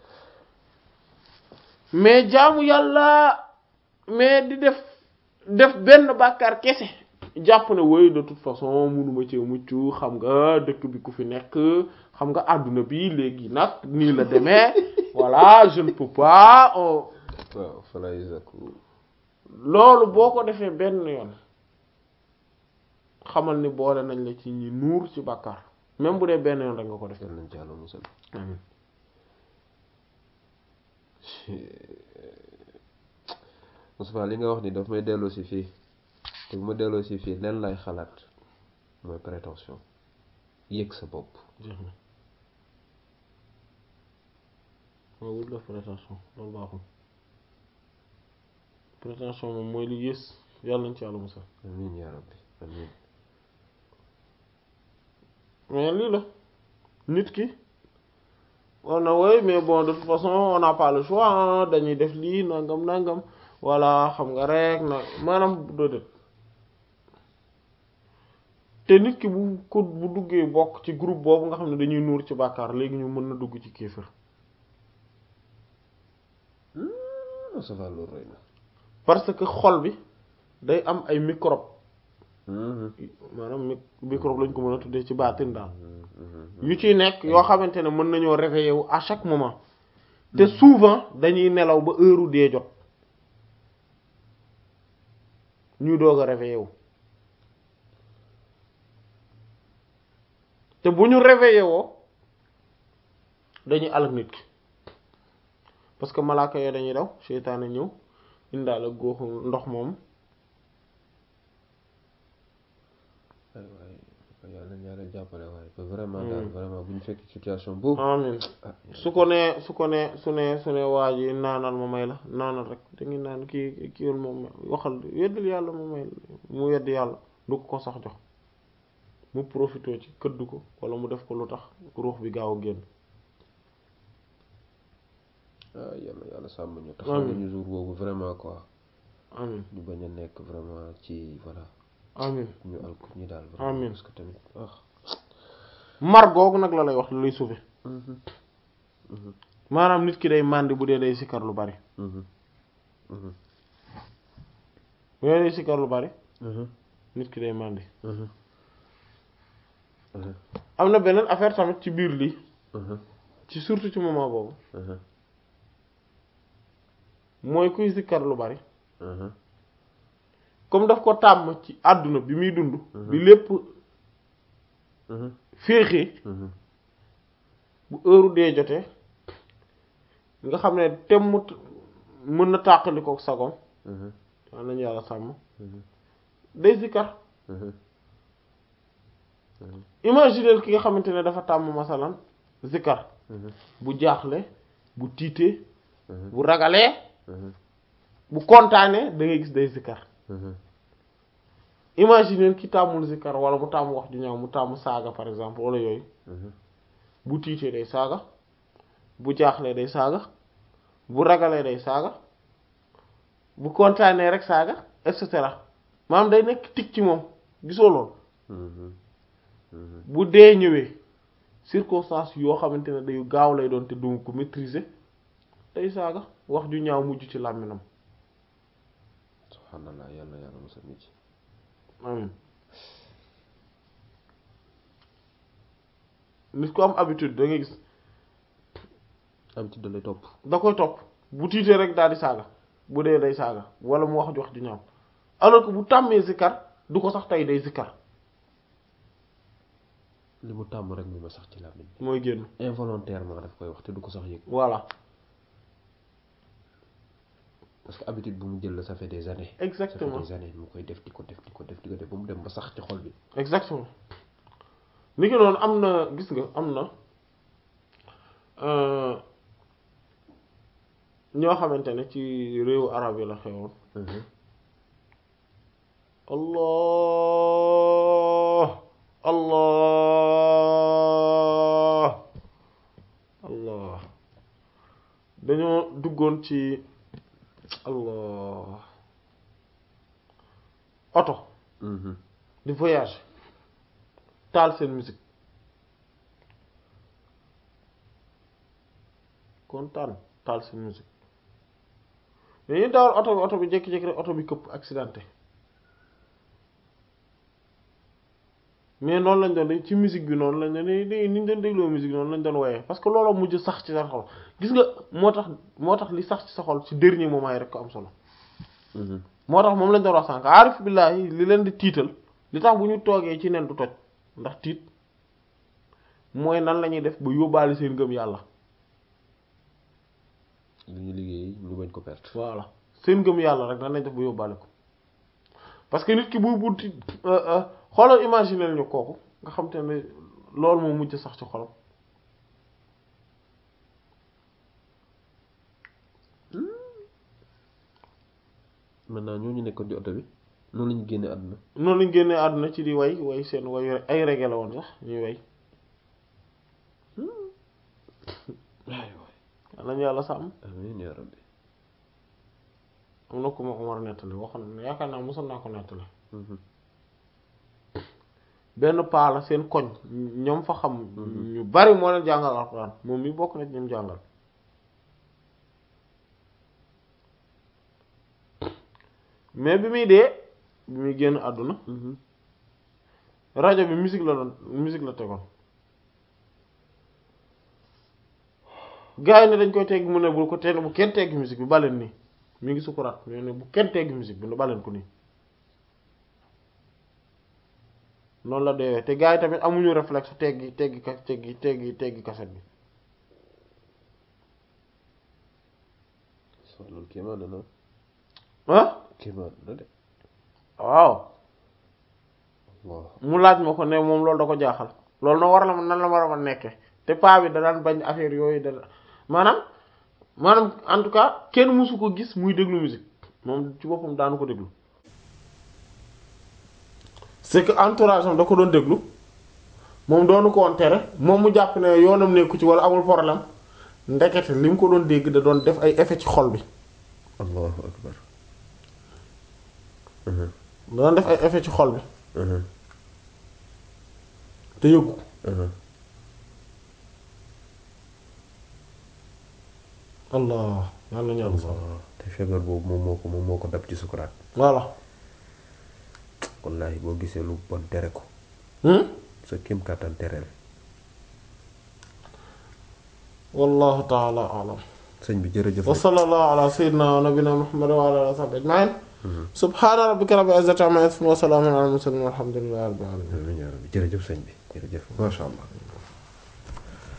Speaker 1: mais jaamu yàlla mais di def def benn bàkkaar kese jàpp ne woy de toute façon munuma ci mucc xam nga dëkk bi ku fi nekk xam nga àdduna bi léegi nag nii la demee voilà je ne peux pas oh.
Speaker 2: waaw falay zaku
Speaker 1: loolu boo ko defee benn yoon xamal ni boole nañ la ci ñi nuur ci bàkkaar même bu dee benn yoon rek nga ko defee
Speaker 2: yal nañ ci yàlla musal
Speaker 1: amiin
Speaker 2: Moustapha li nga wax ni daf may delloo si fii te bu ma delloo si fii leen lay xalaat mooy prétention yëg sa bopp
Speaker 1: jeex na waaw wut la prétention loolu baaxul prétention moom mooy li yées yàlla nañ ci yàlla musal
Speaker 2: amiin yaa rabbi amiin
Speaker 1: mais lii la nit ki on na woy mais bon de toute façon on n'a pas le choix hein, dañuy def lii nangam nangam voilà xam nga rek na maanaam doo def te nit ki bu ko bu duggee bokk ci groupe boobu nga xam ne dañuy nuur ci bàkkaar léegi ñu mën na dugg ci kéefër
Speaker 2: ça va loolu rëy na
Speaker 1: parce que xol bi day am ay microbe maanaam mi microbe lañ ko mën a tuddee ci baatin daal yu ciy nekk yoo xamante ne mën nañoo réveiller wu à chaque moment te souvent dañuy nelaw ba heure dee jot ñuy doog a réveiller wu te bu ñu réveiller woo dañuy alak nit ki parce que malaaka yooyu dañuy daw seytaane ñëw indaal ak góoxu ndox moom
Speaker 2: waay waay yàlla na yàlla jàppale waaye ba vraiment daal vraiment bu ñu fekk situation boobu
Speaker 1: amin su ko nee su ko nee su ne su ne waa ji naanal ma may la naanal rek da ngi naan kii kii moom waxal weddil yàlla ma may mu wedd yàlla du ko sax jox mu profité ci këdd ko wala mu def ko lu tax ruux bi gaaw a génn
Speaker 2: ah yàlla yàlla sàmm ñu taxaw ñu jour boobu vraiment quoi
Speaker 1: amin
Speaker 2: ñu bañ a nekk vraiment ci voilà
Speaker 1: amin
Speaker 2: ñu alko ñi daal
Speaker 1: Amiin.
Speaker 2: parce que tamit ah
Speaker 1: mar googu nag la lay wax lu lay sauver maanaam nit ki day màndi bu dee day sikkar lu bari bu dee day sikkar lu bari nit ki day màndi am na beneen affaire tamit ci biir lii ci surtout ci moment boobu mooy kuy sikkar lu bari comme daf ko tàmm ci àdduna bi muy dund bi lépp féexee bu heure dee jotee nga xam ne temmut mën na tàqali ko sagom waa nañu yàlla sàmm day sikkar imaginer ki nga xamante ne dafa tàmm masalan zikkar bu jaaxle bu tiitee bu ragalee bu kontaanee da ngay gis day zikkar imaginer ki tàmmul zikkar wala mu tàmm wax ju ñaaw mu tàmm saaga par exemple wala yooyu bu tiitee day saaga bu jaaxlee day saaga bu ragalee day saaga bu kontaanee rek saaga et cetera maanaam day nekk tig ci moom gisoo lool bu dee ñëwee circonstance yoo xamante ne day gaaw lay doon te du ko maîtriser day saaga wax ju ñaaw mujj ci làmminam
Speaker 2: subhanallah yàlla yàlla musal nit ci
Speaker 1: amin nit ko am habitude da ngay gis
Speaker 2: am ci dalay topp
Speaker 1: da koy topp bu tiitee rek daal di saaga bu dee day saaga wala mu wax ju wax ju ñaaw alors que bu tàmmee zikkar du ko sax tey day zikkar
Speaker 2: li mu tàmm rek mu ma sax ci làmmiñ
Speaker 1: mooy génn
Speaker 2: involontairement daf koy wax te du ko sax yëg
Speaker 1: voilà
Speaker 2: parce que habitude bu mu jël la ça fait des années ça
Speaker 1: exactement
Speaker 2: fait des années mu koy def di ko def di ko def di ko def ba mu dem ba sax ci xol bi
Speaker 1: exactement ni ki noonu am na gis nga am na euh, ñoo xamante ne ci réewu arab yi la xewoon allah allah allah dañoo duggoon ci allah oto di voyage taal seen musique kontaan taal seen musique dañuy dawal oto bi oto bi jékki-jékki rek oto bi këpp accidenté mais noonu lañ doon dañ ci musique bi noonu lañ doon ni ni ñu doon dégloo musique noonu lañ doon woyee parce que loolu mujj sax ci sa xol gis nga moo tax moo tax li sax ci sa xol ci dernier moment yi rek ko am solo moo tax moom lañ doon wax sànq aarif billaahi li leen di tiital li tax bu ñu toogee ci nen du toj ndax tiit mooy nan la ñuy def ba yóbbaale seen ngëm yàlla
Speaker 2: li ñu liggéey ñu bañ ko perte
Speaker 1: voilà seen ngëm yàlla rek nan lañ def ba yóbbaale ko parce que nit ki buy bunti xoolal imaginer ñu kooku nga xam te ne loolu moo mujj sax ci xolam
Speaker 2: maintenant ñooñu nekkoon di oto bi noonu la ñu génne àdduna
Speaker 1: noonu lañ génnee àdduna ci di way way seen way ay reggae la woon sax ñuy way
Speaker 2: waay waay
Speaker 1: nañu yàlla sàmm
Speaker 2: amiin yaa rabbi
Speaker 1: am na ku ma ko war a nettali waxoon na yaakaar naa mosoon naa ko nettali benn paa la seen koñ ñoom fa xam ñu bari moo leen jàngal alxuraan moom mi bokk na ci ñoom jàngal mais bi muy dee bi muy génn àdduna rajo bi musique la doon musique la tegoon gars yi ne dañ koy tegg mu ne bul ko te bu kenn tegg musique bi baleen nii mi ngi sukuraat mais ne bu kenn tegg musique bi baleen ko nii noonu la deewee te gars yi tamit amuñu réflexe teggi teggi ka teggi teggi teggi kaset bi
Speaker 2: so loolu kéemaan na na
Speaker 1: ah
Speaker 2: kéemaan na de
Speaker 1: waaw
Speaker 2: waaw
Speaker 1: mu laaj ma ko ne moom loolu da ko jaaxal loolu na war la ma nan la war a ma nekke te paa bi da daan bañ affaire yooyu da maanaam maanaam en tout cas kenn mësu ko gis muy déglu musique moom ci boppam daanu ko déglu c'est que entourage am da ko doon déglu moom doonu ko woon tere moom mu jàpp ne yoonam nekku ci wala amul problème ndekete li mu ko doon dégg da doon def ay effet ci xol bi
Speaker 2: allahu akbar
Speaker 1: da doon def ay effet ci xol bi te yëgu allah yàlla ñu
Speaker 2: allah te feebar boobu moom moo ko moom moo ko dab ci sukuraat
Speaker 1: voilà
Speaker 2: wallahi boo gisee lu bon tere ko sa kéem kàttan tereel
Speaker 1: wallahu taala alam
Speaker 2: sëñ bi jërëjëf
Speaker 1: wa sallallahu ala sayyidina wa nabina muhammad wa ala alihi wa sahbihi ajma'in subhana rabbika rabbil izzati amma yasifun wa salamun ala al mursalin walhamdulillahi rabbil alamin
Speaker 2: jërëjëf sëñ bi jërëjëf masha allah